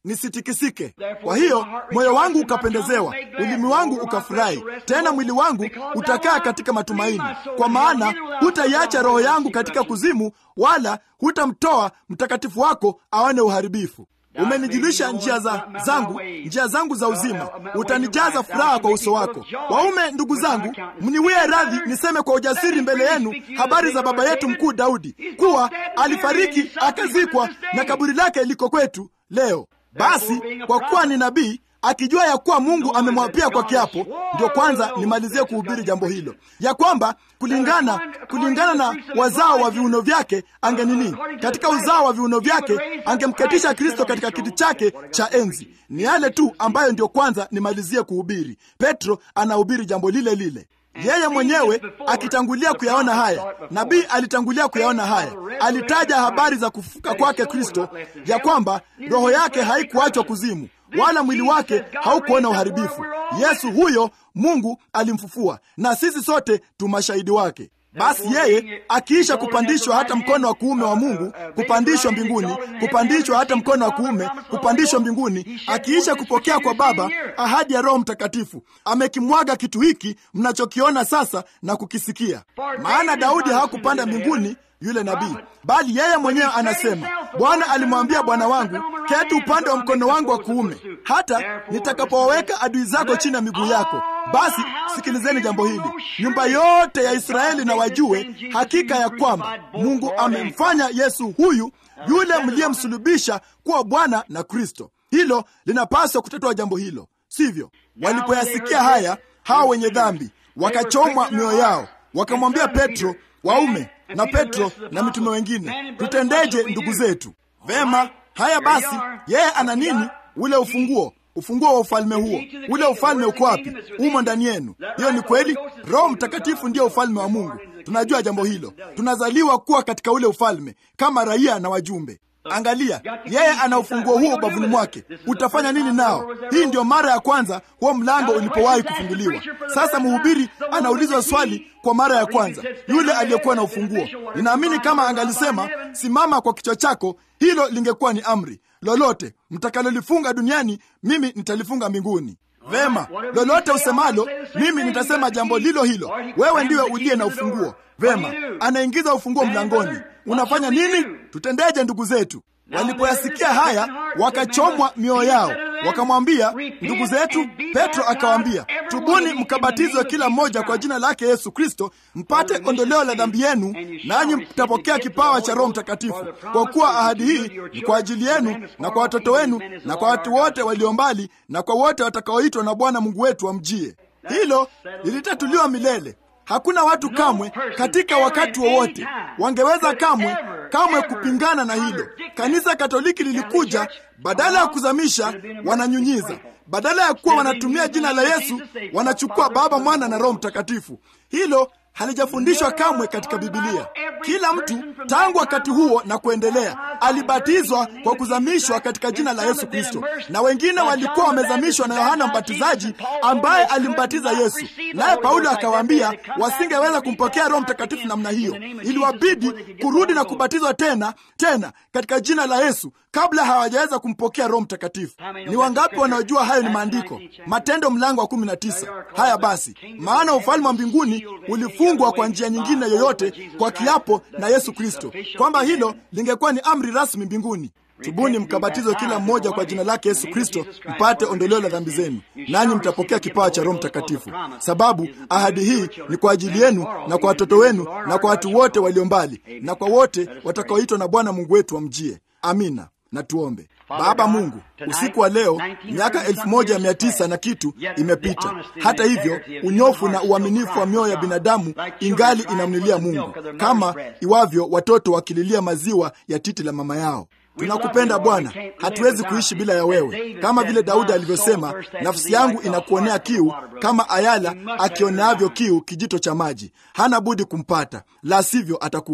nisitikisike. Kwa hiyo moyo wangu ukapendezewa, ulimi wangu ukafurahi, tena mwili wangu utakaa katika matumaini, kwa maana hutaiacha roho yangu katika kuzimu, wala hutamtoa mtakatifu wako aone uharibifu. Umenijulisha njia za zangu, njia zangu za uzima, utanijaza furaha kwa uso wako. Waume ndugu zangu, mniwie radhi niseme kwa ujasiri mbele yenu habari za baba yetu mkuu Daudi, kuwa alifariki akazikwa, na kaburi lake liko kwetu leo. Basi kwa kuwa ni nabii akijua ya kuwa Mungu amemwapia kwa kiapo, ndio kwanza nimalizie kuhubiri jambo hilo, ya kwamba kulingana kulingana na wazao wa viuno vyake angenini, katika uzao wa viuno vyake angemketisha Kristo katika kiti chake cha enzi. Ni yale tu ambayo ndio kwanza nimalizie kuhubiri. Petro anahubiri jambo lile lile yeye mwenyewe akitangulia kuyaona haya. Nabii alitangulia kuyaona haya, alitaja habari za kufufuka kwake Kristo, ya kwamba roho yake haikuachwa kuzimu wala mwili wake haukuona uharibifu. Yesu huyo Mungu alimfufua, na sisi sote tu mashahidi wake. Basi yeye akiisha kupandishwa hata mkono wa kuume wa Mungu, kupandishwa mbinguni, kupandishwa hata mkono wa kuume, kupandishwa mbinguni, akiisha kupokea kwa Baba ahadi ya Roho Mtakatifu, amekimwaga kitu hiki mnachokiona sasa na kukisikia. Maana Daudi hawakupanda mbinguni yule nabii, bali yeye mwenyewe anasema, Bwana alimwambia Bwana wangu, keti upande wa mkono wangu wa kuume, hata nitakapowaweka adui zako chini ya miguu yako. Basi sikilizeni jambo hili, nyumba yote ya Israeli na wajue hakika ya kwamba Mungu amemfanya Yesu huyu yule mliyemsulubisha kuwa Bwana na Kristo. Hilo linapaswa kutatua jambo hilo, sivyo? Walipoyasikia haya, hawa wenye dhambi wakachomwa mioyo yao, wakamwambia Petro, waume na Petro na mitume wengine, tutendeje ndugu zetu? Vema, haya basi, yeye ana nini? Ule ufunguo ufunguo wa ufalme huo. Ule ufalme uko wapi? Umo ndani yenu. Hiyo ni kweli. Roho Mtakatifu ndiyo ufalme wa Mungu. Tunajua jambo hilo. Tunazaliwa kuwa katika ule ufalme kama raia na wajumbe. Angalia, yeye ana ufunguo huo ubavuni mwake. Utafanya nini nao? Hii ndiyo mara ya kwanza huo mlango ulipowahi kufunguliwa. Sasa mhubiri anaulizwa swali kwa mara ya kwanza, yule aliyekuwa na ufunguo. Ninaamini kama angalisema simama kwa kichwa chako, hilo lingekuwa ni amri. Lolote mtakalolifunga duniani, mimi nitalifunga mbinguni. Vema, lolote usemalo, mimi nitasema jambo lilo hilo. Wewe ndiwe uliye na ufunguo. Vema, anaingiza ufunguo mlangoni. Unafanya nini? Tutendeje ndugu zetu? Walipoyasikia haya wakachomwa mioyo yao, wakamwambia ndugu zetu. Petro akawaambia, tubuni mkabatizwe kila mmoja kwa jina lake Yesu Kristo, mpate ondoleo la dhambi yenu, nanyi mtapokea kipawa cha Roho Mtakatifu, kwa kuwa ahadi hii ni kwa ajili yenu na kwa watoto wenu na kwa watu wote walio mbali na kwa wote watakaoitwa na Bwana Mungu wetu wamjie. Hilo lilitatuliwa milele. Hakuna watu kamwe katika wakati wowote wa wangeweza kamwe kamwe kupingana na hilo. Kanisa Katoliki lilikuja, badala ya kuzamisha wananyunyiza, badala ya kuwa wanatumia jina la Yesu wanachukua Baba, Mwana na Roho Mtakatifu. Hilo halijafundishwa kamwe katika Bibilia. Kila mtu tangu wakati huo na kuendelea alibatizwa kwa kuzamishwa katika jina la Yesu Kristo, na wengine walikuwa wamezamishwa na Yohana Mbatizaji ambaye alimbatiza Yesu, naye Paulo akawaambia wasingeweza kumpokea Roho Mtakatifu namna hiyo, iliwabidi kurudi na kubatizwa tena tena katika jina la Yesu kabla hawajaweza kumpokea Roho Mtakatifu. Ni wangapi wanaojua hayo ni maandiko? Matendo mlango wa kumi na tisa. Haya basi, maana ufalme wa mbinguni ulifungwa kwa njia nyingine yoyote kwa kiapo na Yesu Kristo, kwamba hilo lingekuwa ni amri rasmi mbinguni. Tubuni mkabatizwe kila mmoja kwa jina lake Yesu Kristo mpate ondoleo la dhambi zenu, nanyi mtapokea kipawa cha Roho Mtakatifu, sababu ahadi hii ni kwa ajili yenu na kwa watoto wenu na kwa watu wote walio mbali na kwa wote watakaoitwa na Bwana Mungu wetu wamjie. Amina. Na tuombe. Baba Mungu, usiku wa leo miaka elfu moja mia tisa na kitu imepita. Hata hivyo, unyofu na uaminifu wa mioyo ya binadamu ingali inamlilia Mungu, kama iwavyo watoto wakililia maziwa ya titi la mama yao. Tunakupenda Bwana, hatuwezi kuishi bila ya wewe. Kama vile Daudi alivyosema, nafsi yangu inakuonea kiu kama ayala akioneavyo kiu kijito cha maji. Hana budi kumpata, la sivyo atakufa.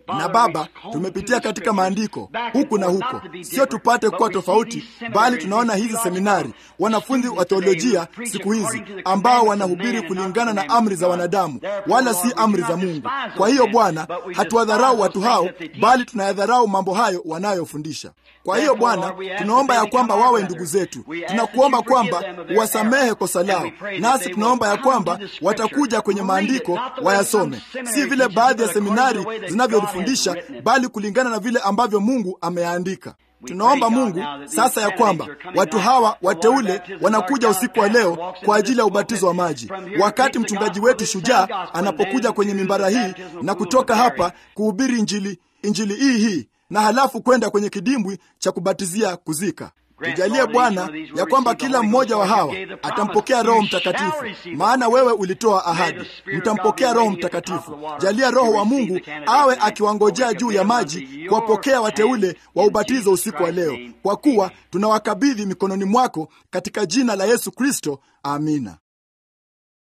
Na Baba, tumepitia katika maandiko huku na huko, sio tupate kuwa tofauti, bali tunaona hizi seminari, wanafunzi wa teolojia siku hizi ambao wanahubiri kulingana na amri za wanadamu, wala si amri za Mungu. Kwa hiyo Bwana, hatuwadharau watu hao, bali tunayadharau mambo hayo wanayofundisha. Kwa hiyo Bwana, tunaomba ya kwamba wawe ndugu zetu, tunakuomba kwamba uwasamehe kosa lao, nasi tunaomba ya kwamba watakuja kwenye maandiko wayasome, si vile baadhi ya seminari zinavyolifundisha, bali kulingana na vile ambavyo Mungu ameandika. Tunaomba Mungu sasa ya kwamba watu hawa wateule wanakuja usiku wa leo kwa ajili ya ubatizo wa maji, wakati mchungaji wetu shujaa anapokuja kwenye mimbara hii na kutoka hapa kuhubiri injili, injili hii hii na halafu kwenda kwenye kidimbwi cha kubatizia kuzika. Tujalie Bwana ya kwamba kila mmoja wa hawa atampokea Roho Mtakatifu, maana wewe ulitoa ahadi, mtampokea Roho Mtakatifu. Jalia Roho wa Mungu awe akiwangojea juu ya maji kuwapokea wateule wa ubatizo usiku wa leo, kwa kuwa tunawakabidhi mikononi mwako katika jina la Yesu Kristo, amina.